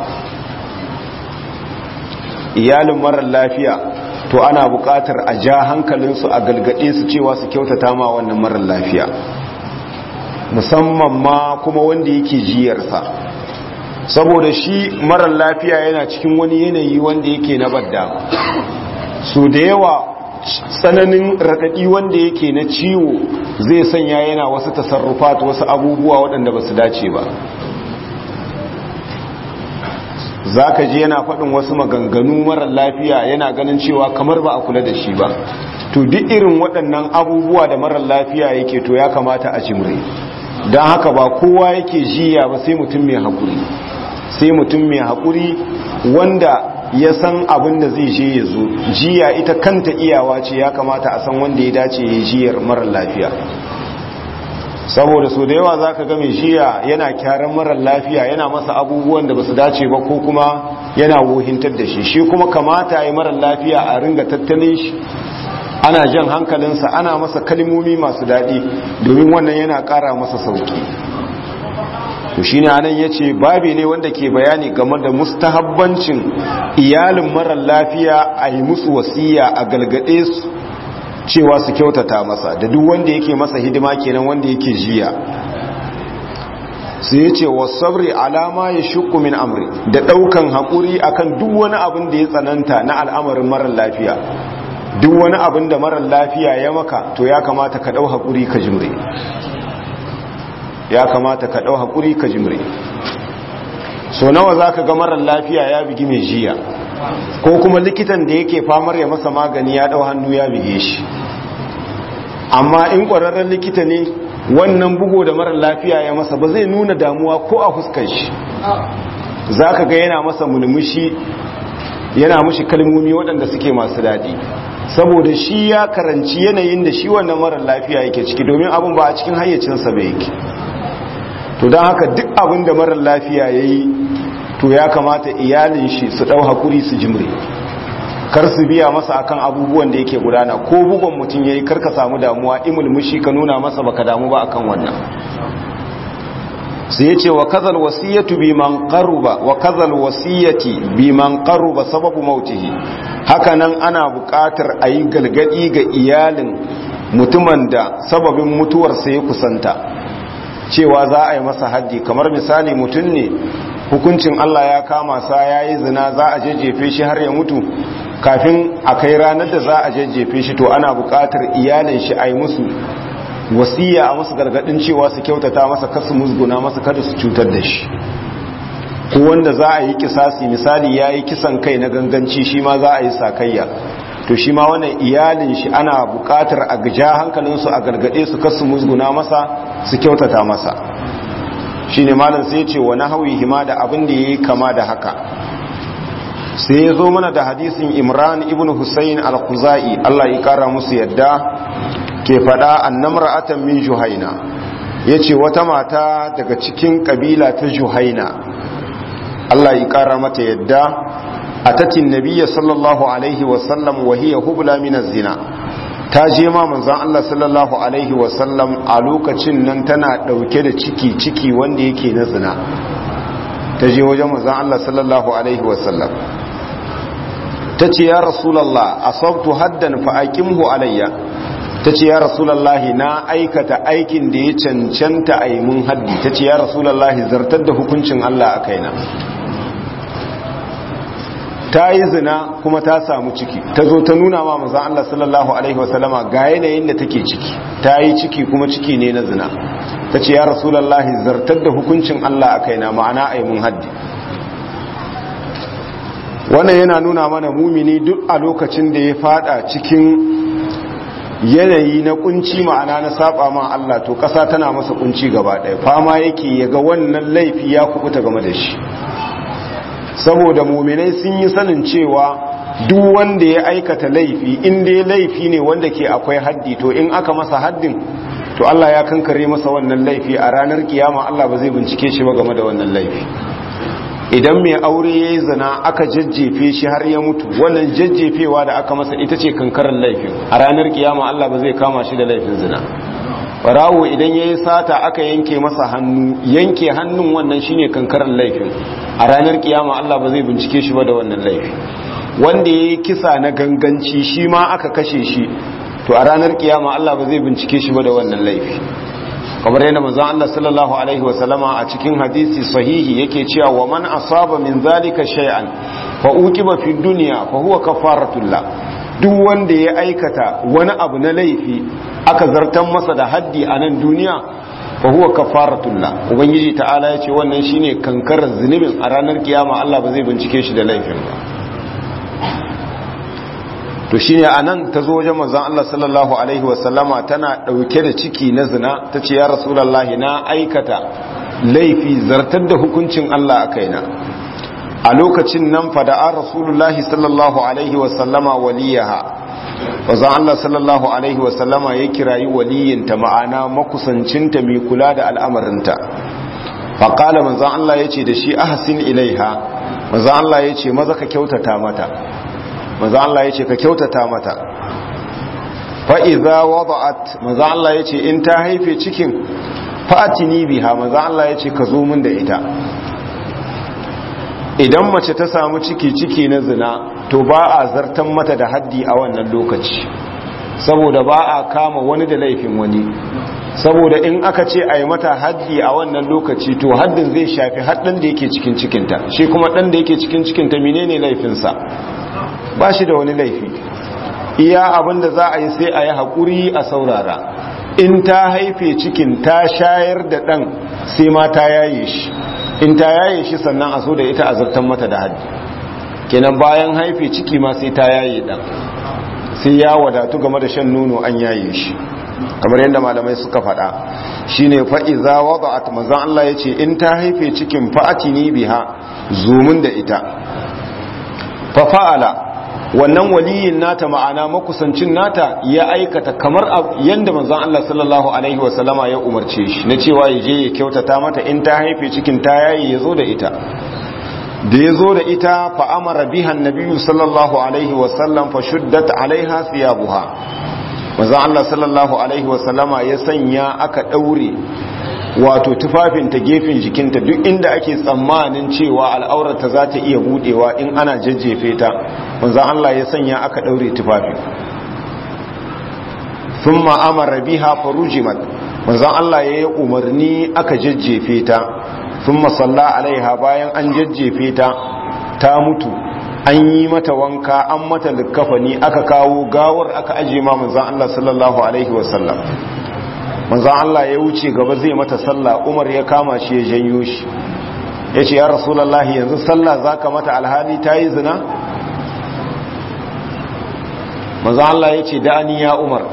iyalin marar lafiya to ana buƙatar a ja hankalinsu a galgade su cewa su kyautata ma wannan marar lafiya musamman ma kuma wanda yake jiyarsa saboda shi marar lafiya yana cikin wani yanayi wanda yake na badda so da yawa tsananin raɗaɗi wanda yake na ciwo zai sanya yana wasu tasarrufat wasu abubuwa waɗanda ba su dace ba za ka ji yana faɗin wasu maganganu marar lafiya yana ganin cewa kamar ba a kula da shi ba to duk irin waɗannan abubuwa da marar lafiya yake to ya kamata a cimre don haka ba kowa yake jiya ba sai mutum mai haƙuri sai mutum mai haƙuri wanda ya san abin da zai je ya zo jiya ita kanta iyawa ce ya kamata a san wanda ya dace ya jiyar marar lafiya saboda so da yawa za ka ga mai jiya yana kyaran marar lafiya yana masa abubuwan da ba su dace ba ko kuma yana wohintar da shi shi kuma kamata ya yi marar lafiya a ringa tattalin shi ana jan hankalinsa ana masa kalmomi masu daɗi domin wannan yana ƙara masa sauƙi to shine anan yace babi ne wanda ke bayani game da mustahabbancin iyalin marar lafiya a yi musu wasiya a galgade su cewa su kyautata masa da duk wanda yake masa hidima kenan wanda yake jiya sai yace wasabri alama ya shukku min amri da daukan hakuri akan duk wani abin da ya tsananta na al'amarin marar lafiya duk wani abin da marar lafiya ya maka to ya kamata ka dau hakuri ka jimre ya kamata ka ɗau haƙuri ka jimre so nawa za ka ga marar lafiya ya bigi mai jiya ko kuma likitan da yake famar ya masa magani ya ɗau hannu ya bige shi amma in ƙwararren likita ne wannan bugo da marar lafiya ya masa ba zai nuna damuwa ko a fuskar shi za ka ga yana masa mulmushi yana mushi kalmomi waɗanda suke masu daɗi saboda shi ya karanci yanayin da shi wannan marar lafiya yake ciki domin abin ba a cikin hayyacinsa bai yake to don haka duk abin da marar lafiya ya yi to ya kamata iyalin shi su ɗau haƙuri su jimre kar su biya masa akan abubuwan da yake gudana ko bugon mutum ya yi karka samu damuwa imulmushi ka nuna masa baka damu ba akan wannan sai ya ce wa kazal wasiyatu bi man qaruba wa kazal wasiyati bi man qaruba sababu mautihi hakanan ana buƙatar a yi galgadi ga iyalin mutumin da sababin mutuwarsa ya kusanta cewa za a yi masa haddi kamar misali mutum ne hukuncin Allah ya kama sa ya yi zina za a jejjefe shi har ya mutu kafin a kai ranar da za a jajjefe shi to ana buƙatar iyalin shi a yi musu wasiya a musu gargadin cewa su kyautata masa kasu musguna masa kada su cutar da shi ko wanda za a yi kisasi misali ya yi kisan kai na ganganci shi ma za a yi sakayya to shi ma wannan iyalin shi ana bukatar a ja hankalinsu a gargade su kasu musguna masa su kyautata masa shi ne malam sai ce wani hauyi hima da abin da ya yi kama da haka sai ya zo mana da hadisin imran ibn husayn al-khuzai Allah ya kara musu yadda ke fada annamra'atan min juhaina yace wata mata daga cikin kabila ta juhaina Allah ya kara mata yadda atatin nabiyya sallallahu alaihi wa sallam wa hiya hubla min zina ta je ma manzon Allah sallallahu alaihi wa sallam a lokacin nan tana dauke da ciki ciki wanda yake na zina ta je wajen manzon Allah sallallahu alaihi wa sallam ta ce ya rasulallah asabtu haddan fa aqimhu alayya ta ce ya rasulallahi na aikata aikin da ya cancanta a yi mun haddi ta ce ya rasulallahi zartar da hukuncin Allah a kaina ta yi zina kuma ta samu ciki ta zo ta nuna ma maza Allah sallallahu Alaihi wasallama ga yanayin da take ciki ta yi ciki kuma ciki ne na zina ta ce ya rasulallahi zartar da hukuncin Allah a kaina ma'ana a yi mun haddi wannan yana nuna mana mumini duk a lokacin da ya fada cikin yanayi na kunci ma'ana na saba ma Allah to kasa tana masa kunci gaba ɗaya fama yake ya ga wannan laifi ya kubuta game da shi saboda muminai sun yi sanin cewa duk wanda ya aikata laifi in dai laifi ne wanda ke akwai haddi to in aka masa haddin to Allah ya kankare masa wannan laifi a ranar kiyama Allah ba zai bincike shi ba game da wannan laifi idan mai aure ya yi zina aka jajjefe shi har ya mutu wannan jajjefewa da aka masa ita ce kankarar laifin a ranar kiyama Allah ba zai kama shi da laifin zina barawo idan ya yi sata aka yanke masa hannu yanke hannun wannan shine kankarar laifin a ranar kiyama Allah ba zai bincike shi ba da wannan laifi wanda ya yi kisa na ganganci shi ma aka kashe shi to a ranar kiyama Allah ba zai bincike shi ba da wannan laifi kamar yadda manzon Allah sallallahu alaihi wa sallama a cikin hadisi sahihi yake cewa wa man asaba min zalika shay'an fa uqiba fi dunya fa huwa kafaratullah duk wanda ya aikata wani abu na laifi aka zartan masa da haddi a nan duniya fa huwa kafaratullah ubangiji ta'ala ya ce wannan shine kankarar zunubin a ranar kiyama Allah ba zai bincike shi da laifin ba to shine anan ta zo wajen manzon Allah sallallahu alaihi wasallama tana dauke da ciki na zina tace ya rasulullahi na aikata laifi zartar da hukuncin Allah a kaina a lokacin nan fada'a rasulullahi sallallahu alaihi wasallama waliyaha manzon Allah sallallahu alaihi wasallama ya kirayi waliyinta ma'ana makusancinta mai kula da al'amarinta faqala manzon Allah yace da shi ahsin ilaiha manzon Allah yace maza ka kyautata mata maza Allah ya ce ka kyautata mata fa'iza wada'at maza Allah ya ce in ta haife cikin fa'atini biha maza Allah ya ce ka zo min da ita idan mace ta samu ciki ciki na zina to ba a zartan mata da haddi a wannan lokaci saboda ba a kama wani da laifin wani saboda in aka ce a yi mata haddi a wannan lokaci to haddin zai shafi haddin da yake cikin cikinta shi kuma ɗan da yake cikin cikinta menene laifinsa ba shi da wani laifi iya abin da za a yi sai a yi haƙuri a saurara in ta haife cikin ta shayar da ɗan sai ma ta yaye shi in ta yaye shi sannan a so da ita a zartan mata da haddi kenan bayan haife ciki ma sai ta yaye ɗan sai ya wadatu game da shan nono an yaye shi kamar yadda malamai suka faɗa shine fa'iza wada'at manzon Allah yace in ta haife cikin fa'atini biha zumun da ita fa fa'ala wannan waliyin nata ma'ana makusancin nata ya aikata kamar yadda manzon Allah sallallahu alaihi wasallama ya umarce shi na cewa ya je ya kyautata mata in ta haife cikin ta yayi ya zo da ita da ya zo da ita fa amara biha nabiyyu sallallahu alaihi wasallam fa shuddat alaiha thiyabuha manzon Allah sallallahu alaihi wasallama ya sanya aka daure wato tufafinta gefen jikinta duk inda ake tsammanin cewa al'aurarta za ta iya budewa in ana jajjefe ta wanzan Allah ya sanya aka daure tufafin sun ma'amara biha farujimat wanzan Allah ya yi umarni aka jajjefe ta sun masalla alaiha bayan an jajjefe ta ta mutu an yi mata wanka an mata likkafani aka kawo gawar aka ajiye ma manzan Allah sallallahu alaihi wasallam manzan Allah ya wuce gaba zai mata sallah umar ya kama shi ya janyo shi ya ce ya rasulallahi yanzu sallah za ka mata alhali ta yi zina manzan Allah ya ce da'ani ya umar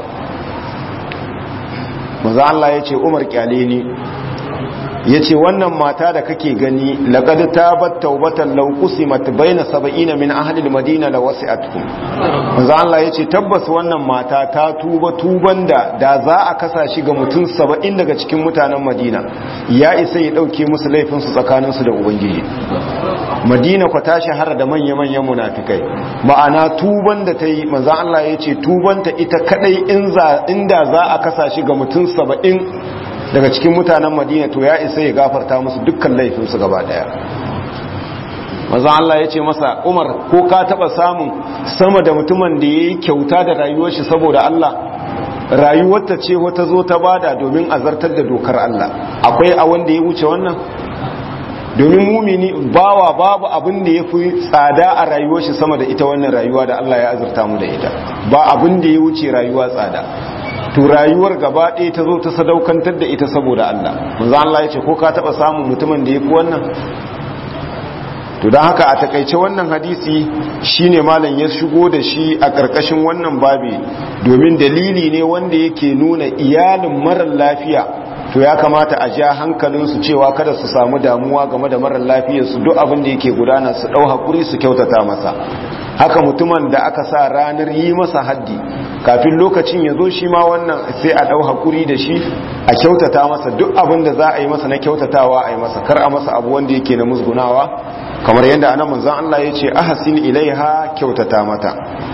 manzan Allah ya ce umar kyale ni ya ce wannan mata da kake gani laƙadu ta bat taubatan laukusi matubaina saba'ina min ahalil madina da wasu atkum manzo Allah ya ce tabbas wannan mata ta tuba tuban da da za a kasa shi ga mutum saba'in daga cikin mutanen madina ya isa ya ɗauke musu laifinsu tsakaninsu da ubangiji madina kwa ta shahara da manya-manyan munafikai ma'ana tuban da ta yi manzo Allah ya ce tubanta ita kadai inda za a kasa shi ga mutum saba'in daga cikin mutanen madina to ya isa ya gafarta musu dukkan laifinsu gaba daya mazan Allah ya ce masa umar ko ka taba samun sama da mutumin da ya yi kyauta da rayuwar shi saboda Allah rayuwarta ce wata zo ta bada domin azartar da dokar Allah akwai a wanda ya wuce wannan domin mumini bawa babu abin da ya fi tsada a rayuwar shi sama da ita wannan rayuwa da Allah ya azurta mu da ita ba abin da ya wuce rayuwa tsada to rayuwar gaba ɗaya ta zo ta sadaukantar da ita saboda Allah manzo Allah ya ce ko ka taba samun mutumin da yafi wannan to don haka a takaice wannan hadisi shine malam ya shigo da shi a ƙarƙashin wannan babi domin dalili ne wanda yake nuna iyalin marar lafiya to ya kamata a ja hankalinsu cewa kada su samu damuwa game da marar lafiyarsu duk abin da yake gudana su ɗau haƙuri su kyautata masa haka mutumin da aka sa ranar yi masa haddi kafin lokacin ya zo shi ma wannan sai a ɗau haƙuri da shi a kyautata masa duk abin da za a yi masa na kyautatawa a yi masa kar a masa abu wanda yake na musgunawa kamar yadda ana manzan Allah ya ce ahasin ilaiha kyautata mata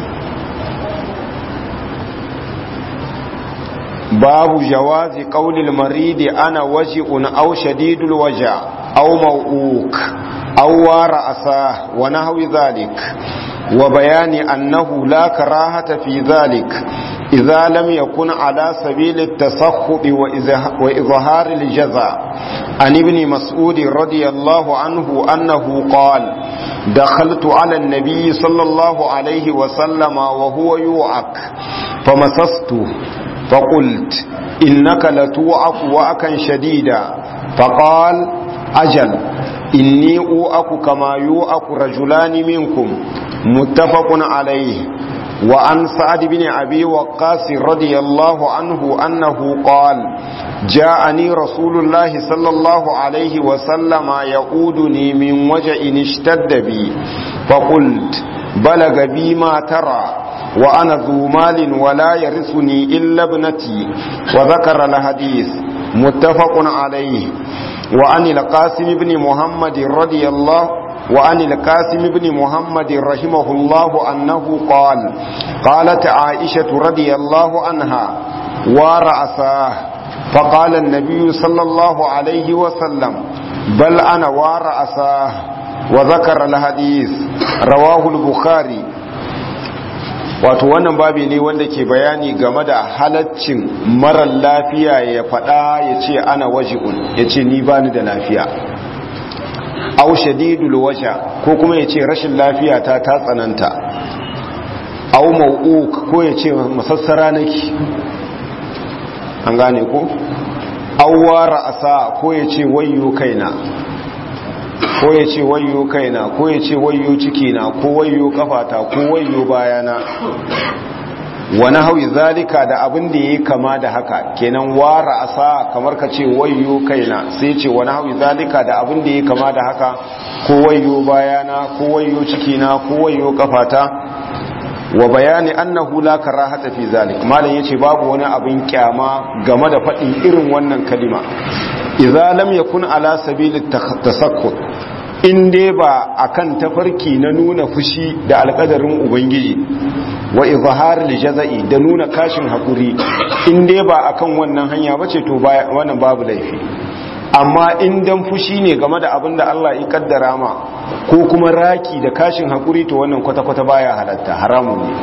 babu jawazi qaulil maridi ana waji'un aw shadidul waja aw maw'uk aw wara asa wa nahwi dhalik wa bayani annahu la karahata fi dhalik idza lam yakun ala sabil at-tasakhkhut wa izhar al-jaza an ibn mas'ud radiyallahu anhu annahu qala دخلت على النبي صلى الله عليه وسلم وهو يوعك فمسسته فقلت إنك لتوعك وأكا شديدا فقال أجل إني أوعك كما يوعك رجلان منكم متفق عليه وعن سعد بن أبي وقاص رضي الله عنه أنه قال جاءني رسول الله صلى الله عليه وسلم يعودني من وجع اشتد بي فقلت بلغ بي ما ترى وأنا ذو مال ولا يرثني إلا ابنتي وذكر الحديث متفق عليه وعن القاسم بن محمد رضي الله وعن القاسم بن محمد رحمه الله أنه قال قالت عائشة رضي الله عنها ورأساه فقال النبي صلى الله عليه وسلم بل أنا ورأساه وذكر الحديث رواه البخاري wato wannan babi ne wanda ke bayani game da halaccin marar lafiya ya faɗa ya ce ana waji'un ya ce ni bani da lafiya au shadidul washa ko kuma ya ce rashin lafiya ta ta tsananta au mau'uk ko ya ce masassara nake an gane ko awwara asa ko ya ce wayyo kaina ko ya ce wayyo kaina ko ya ce wayyo cikina ko wayyo kafata ko wayyo bayana wani hauyi zalika da abin da ya kama da haka kenan wara asa kamar ka ce wayyo kaina sai ce wani hauyi zalika da abin da ya kama da haka ko wayyo bayana ko wayyo cikina ko wayyo kafata wa bayani annahu la karahata fi zalik malam yace babu wani abin kyama game da faɗin irin wannan kalima idza lam yakun ala sabili tasakkut in dai ba akan tafarki na nuna fushi da alƙadarin ubangiji wa izhar jaza'i da nuna kashin hakuri in dai ba akan wannan hanya bace to wannan babu laifi amma in dan fushi ne game da abin da Allah ya kaddara ma ko kuma raki da kashin hakuri to wannan kwata-kwata baya halatta haramun ne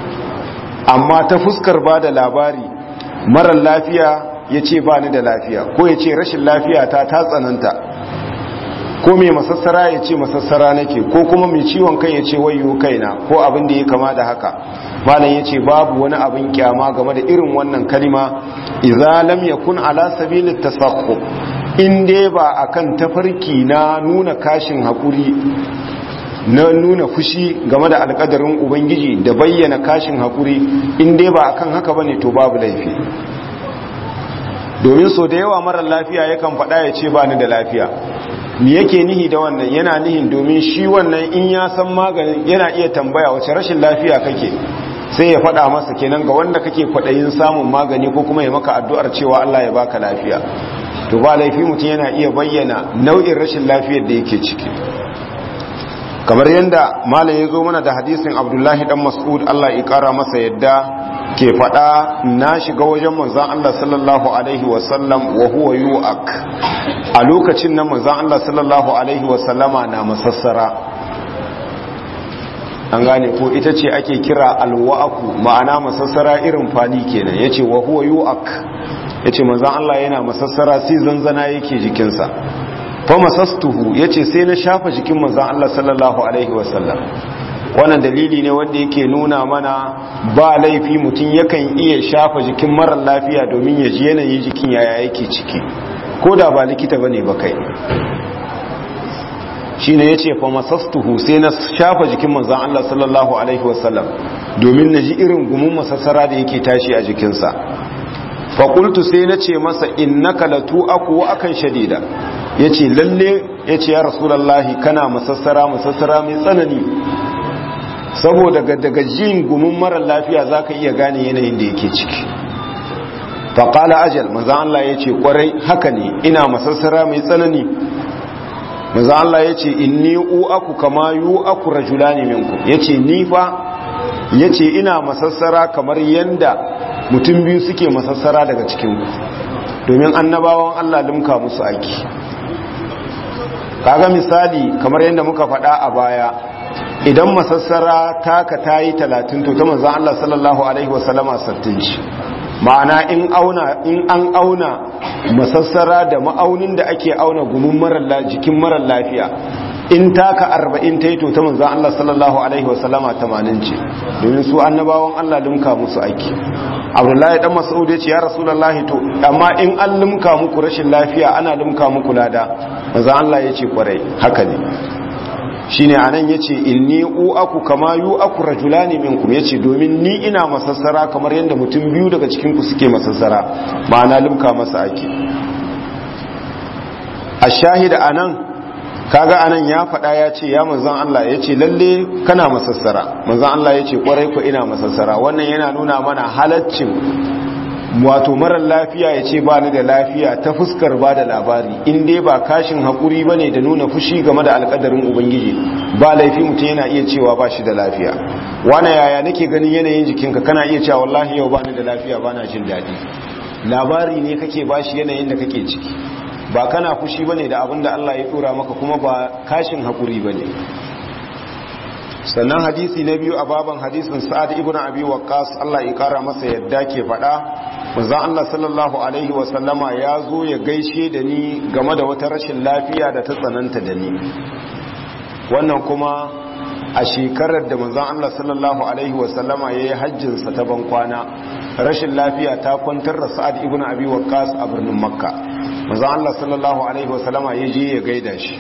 amma ta fuskar ba da labari marar lafiya ya ce ba ni da lafiya ko ya ce rashin lafiya ta ta tsananta ko mai masassara ya ce masassara nake ko kuma mai ciwon kai ya ce wayo kaina ko abin da ya kama da haka malam ya ce babu wani abin kyama game da irin wannan kalima idza lam yakun ala sabilit tasaqqu in dai ba akan tafarki na nuna kashin hakuri na nuna fushi game da alkadarin ubangiji da bayyana kashin hakuri in dai ba akan haka bane to babu laifi domin so da yawa marar lafiya yakan faɗa ya ce ba ni da lafiya me yake nihi da wannan yana nihin domin shi wannan in ya san maganin yana iya tambaya wace rashin lafiya kake sai ya faɗa masa kenan ga wanda kake kwaɗayin samun magani ko kuma ya maka addu'ar cewa Allah ya baka lafiya to ba laifi mutum yana iya bayyana nau'in rashin lafiyar da yake ciki kamar yadda malam ya zo mana da hadisin abdullahi dan mas'ud Allah ya kara masa yadda ke faɗa na shiga wajen manzan Allah sallallahu alaihi wasallam wa huwa yu'ak a lokacin nan manzan Allah sallallahu alaihi wasallama na masassara an gane ko ita ce ake kira alwa'aku ma'ana masassara irin fali kenan yace wa huwa yu'ak yace manzan Allah yana masassara sai zanzana yake jikinsa fa masastuhu yace sai na shafa jikin manzan Allah sallallahu alaihi wasallam wannan dalili ne wanda yake nuna mana ba laifi mutum yakan iya shafa jikin marar lafiya domin ya ji yanayin jikin yaya yake ciki ko da ba likita bane ba kai shine yace fa masastuhu sai na shafa jikin manzon Allah sallallahu alaihi wasallam domin na ji irin gumin masassara da yake tashi a jikinsa fa qultu sai na ce masa innaka latu aku wa akan shadida yace lalle yace ya rasulullahi kana masassara masassara mai tsanani saboda daga jin gumin marar lafiya za ka iya gane yanayin da yake ciki faƙala ajal maza Allah ya ce ƙwarai haka ne ina masassara mai tsanani maza Allah ya ce in ni aku kama yu aku rajula ne minku ya ce ni fa ya ce ina masassara kamar yanda mutum biyu suke masassara daga cikinku domin annabawan Allah limka musu aiki kaga misali kamar yadda muka faɗa a baya idan masassara taka ta yi talatin to ta manzan Allah sallallahu Alaihi wasallama sattin shi ma'ana in an auna masassara da ma'aunin da ake auna gumin jikin marar lafiya in taka arba'in ta yi to ta manzan Allah sallallahu Alaihi wasallama tamanin ce domin su annabawan Allah limka musu aiki abdullahi dan mas'ud ya ce ya rasulullahi to amma in an limka muku rashin lafiya ana limka muku lada manzan Allah ya ce kwarai haka ne shine anan yace inni uaku kama yuaku rajulani minkum yace domin ni ina masassara kamar yadda mutum biyu daga cikin ku suke masassara ma'ana limka masa ake ashahida anan kaga anan ya faɗa ya ce ya manzon Allah yace lalle kana masassara manzon Allah yace kwarai ko ina masassara wannan yana nuna mana halaccin wato marar lafiya ya ce ba ni da lafiya ta fuskar ba da labari in dai ba kashin haƙuri ba ne da nuna fushi game da alƙadarin ubangiji ba laifi mutum yana iya cewa ba shi da lafiya wane yaya nake ganin yanayin jikinka kana iya cewa wallahi yau ba ni da lafiya ba na jin daɗi labari ne kake ba shi yanayin da kake ciki ba kana fushi ba ne da abin da Allah ya ɗora maka kuma ba kashin haƙuri ba ne sannan hadisi na biyu a baban hadisin sa'ad ibn abi waqqas Allah ya kara masa yadda ke faɗa manzon Allah sallallahu alaihi wa sallama ya zo ya gaishe da ni game da wata rashin lafiya da ta tsananta da ni wannan kuma a shekarar da manzon Allah sallallahu alaihi wa sallama yayi hajjin sa ta ban kwana rashin lafiya ta kwantar da sa'ad ibn abi waqqas a birnin makka manzon Allah sallallahu alaihi wa sallama ya je ya gaida shi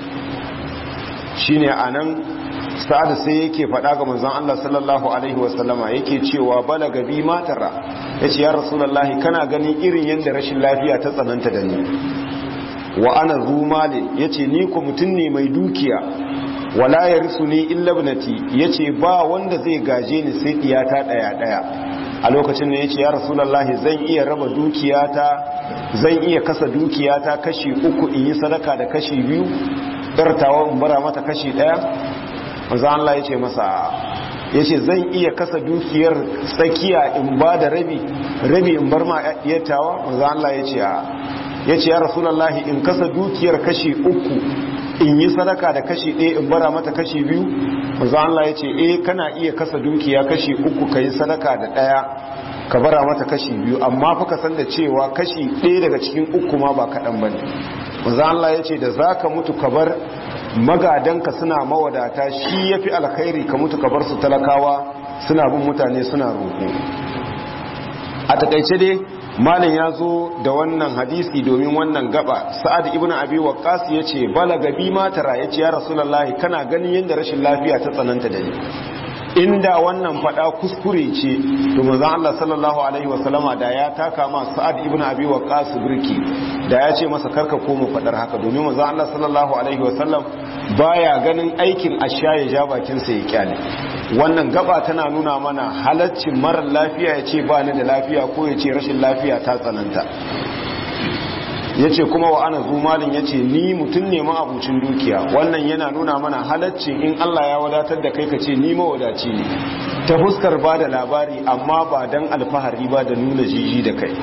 shine anan sa'ad sai yake faɗa ga manzon Allah sallallahu alaihi wasallama yake cewa balaga bi matara yace ya rasulullahi kana ganin irin yanda rashin lafiya ta tsananta da ni wa ana zumali yace ni ko mutun ne mai dukiya wala yarsuni illa ibnati yace ba wanda zai gaje ni sai diyata daya daya a lokacin ne yace ya rasulullahi zan iya raba dukiyata zan iya kasa dukiyata kashi uku in yi sadaka da kashi biyu dartawa in bara mata kashi daya manzo Allah ya ce masa ya ce zan iya kasa dukiyar tsakiya in ba da rabi rabi in bar ma yattawa manzo Allah ya ce ya ce ya rasulullahi in kasa dukiyar kashi uku in yi sadaka da kashi ɗaya in bara mata kashi biyu manzo Allah ya ce eh kana iya kasa dukiya kashi uku ka yi sadaka da ɗaya ka bara mata kashi biyu amma fa ka san da cewa kashi ɗaya daga cikin uku ma ba kaɗan ba ne manzo Allah ya ce da za ka mutu ka bar magadanka suna mawadata shi yafi alkhairi ka mutu ka bar su talakawa suna bin mutane suna roƙo a takaice dai malin ya zo da wannan hadisi domin wannan gaba sa'ad ibn abi waqqas yace balaga bi ma tara yace ya rasulullahi kana ganin yadda rashin lafiya ta tsananta da ni inda wannan fada kuskure ce to manzon Allah sallallahu alaihi wasallama da ya taka ma sa'ad ibn abi waqqas birki da ya ce masa karka koma fadar haka domin manzon Allah sallallahu alaihi wasallam baya ganin aikin asha ya ja bakin sa ya kyale wannan gaba tana nuna mana halaccin marar lafiya ya ce ba ni da lafiya ko ya ce rashin lafiya ta tsananta ya ce kuma wa ana zumalin ya ce ni mutum ne ma'abucin dukiya wannan yana nuna mana halaccin in Allah ya wadatar da kai ka ce ni mawadaci ne ta fuskar ba da labari amma ba don alfahari ba da nuna jiji da kai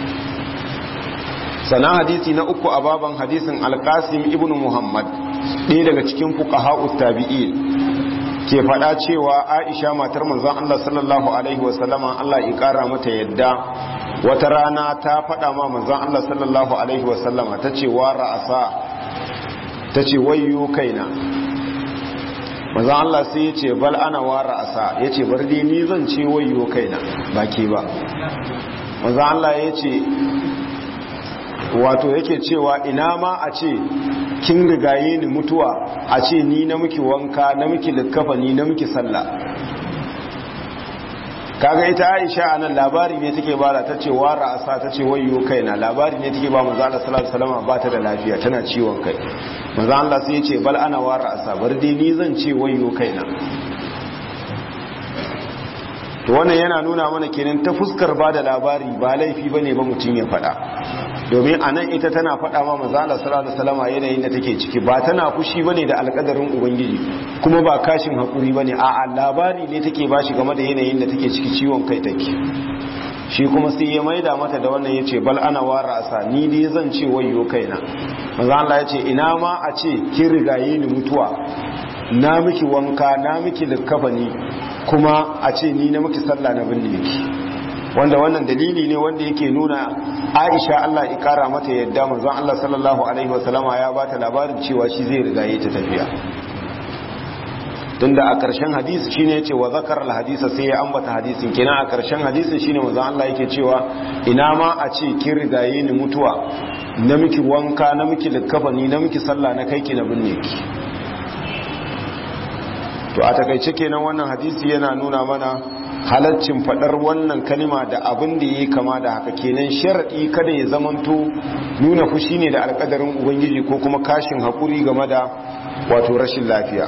sana hadisi na uku a baban hadisin alkasim ibn muhammad ɗaya daga cikin fuqaha tabi'in ke faɗa cewa aisha matar manzon Allah sallallahu alaihi wasallama Allah ya ƙara mata yadda wata rana ta faɗa ma manzon Allah sallallahu alaihi wasallama ta ce wa ra'asa ta ce wayyo kaina manzon Allah sai ya ce bal ana wa ra'asa ya ce bar dai ni zan ce wayyo kaina ba ke ba manzon Allah ya ce wato yake cewa ina ma a ce kin rigaye ni mutuwa a ce ni na miki wanka na miki likkafa ni na miki sallah kaga ita Aisha anan labari ne take bada ta ce wara asa ta ce wayyo kaina labari ne take ba manzo Allah sallallahu alaihi wasallam ba ta da lafiya tana ciwon kai manzo Allah sai ya ce bal ana wara asa bar dai ni zan ce wayyo kaina to wannan yana nuna mana kenan ta fuskar bada labari ba laifi bane ba mutun ya fada domin a nan ita tana faɗa ma mazala salatu salama yanayin da take ciki ba tana fushi bane da alƙadarin ubangiji kuma ba kashin haƙuri bane a labari ne take ba shi game da yanayin da take ciki ciwon kai take shi kuma sai ya maida mata da wannan yace bal ana wara asa ni dai zan ce wayyo kaina manzo Allah yace ina ma a ce kin rigaye ni mutuwa na miki wanka na miki likkafani kuma a ce ni na miki sallah na binne ki wanda wannan dalili ne wanda yake nuna Aisha Allah ya kara mata yadda manzon Allah sallallahu alaihi wasallama ya bata labarin cewa shi zai riga ta tafiya tunda a ƙarshen hadisi shine yace wa zakar al-hadisa sai ya ambata hadisin kenan a ƙarshen hadisin shine manzon Allah yake cewa ina ma a ce kin rigaye ni mutuwa na miki wanka na miki likkafani na miki sallah na kai ki na binne ki to a takaice kenan wannan hadisi yana nuna mana halaccin fadar wannan kalima da abin da ya kama da haka kenan sharaɗi kada ya zamanto nuna fushi ne da alƙadarin ubangiji ko kuma kashin haƙuri game da wato rashin lafiya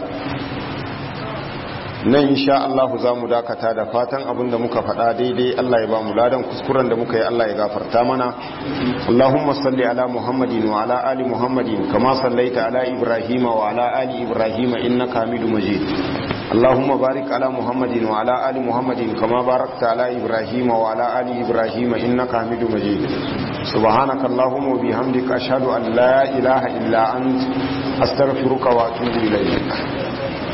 nan insha Allah za mu dakata da fatan abin da muka faɗa daidai Allah ya ba mu ladan kuskuren da muka yi Allah ya gafarta mana Allahumma salli ala Muhammadin wa ala ali Muhammadin kama sallaita ala Ibrahim wa ala ali Ibrahim innaka Hamidum Majid اللهم بارك على محمد وعلى آل محمد كما باركت على إبراهيم وعلى آل إبراهيم إنك حميد مجيد سبحانك اللهم وبحمدك أشهد أن لا إله إلا أنت أستغفرك وأتوب إليك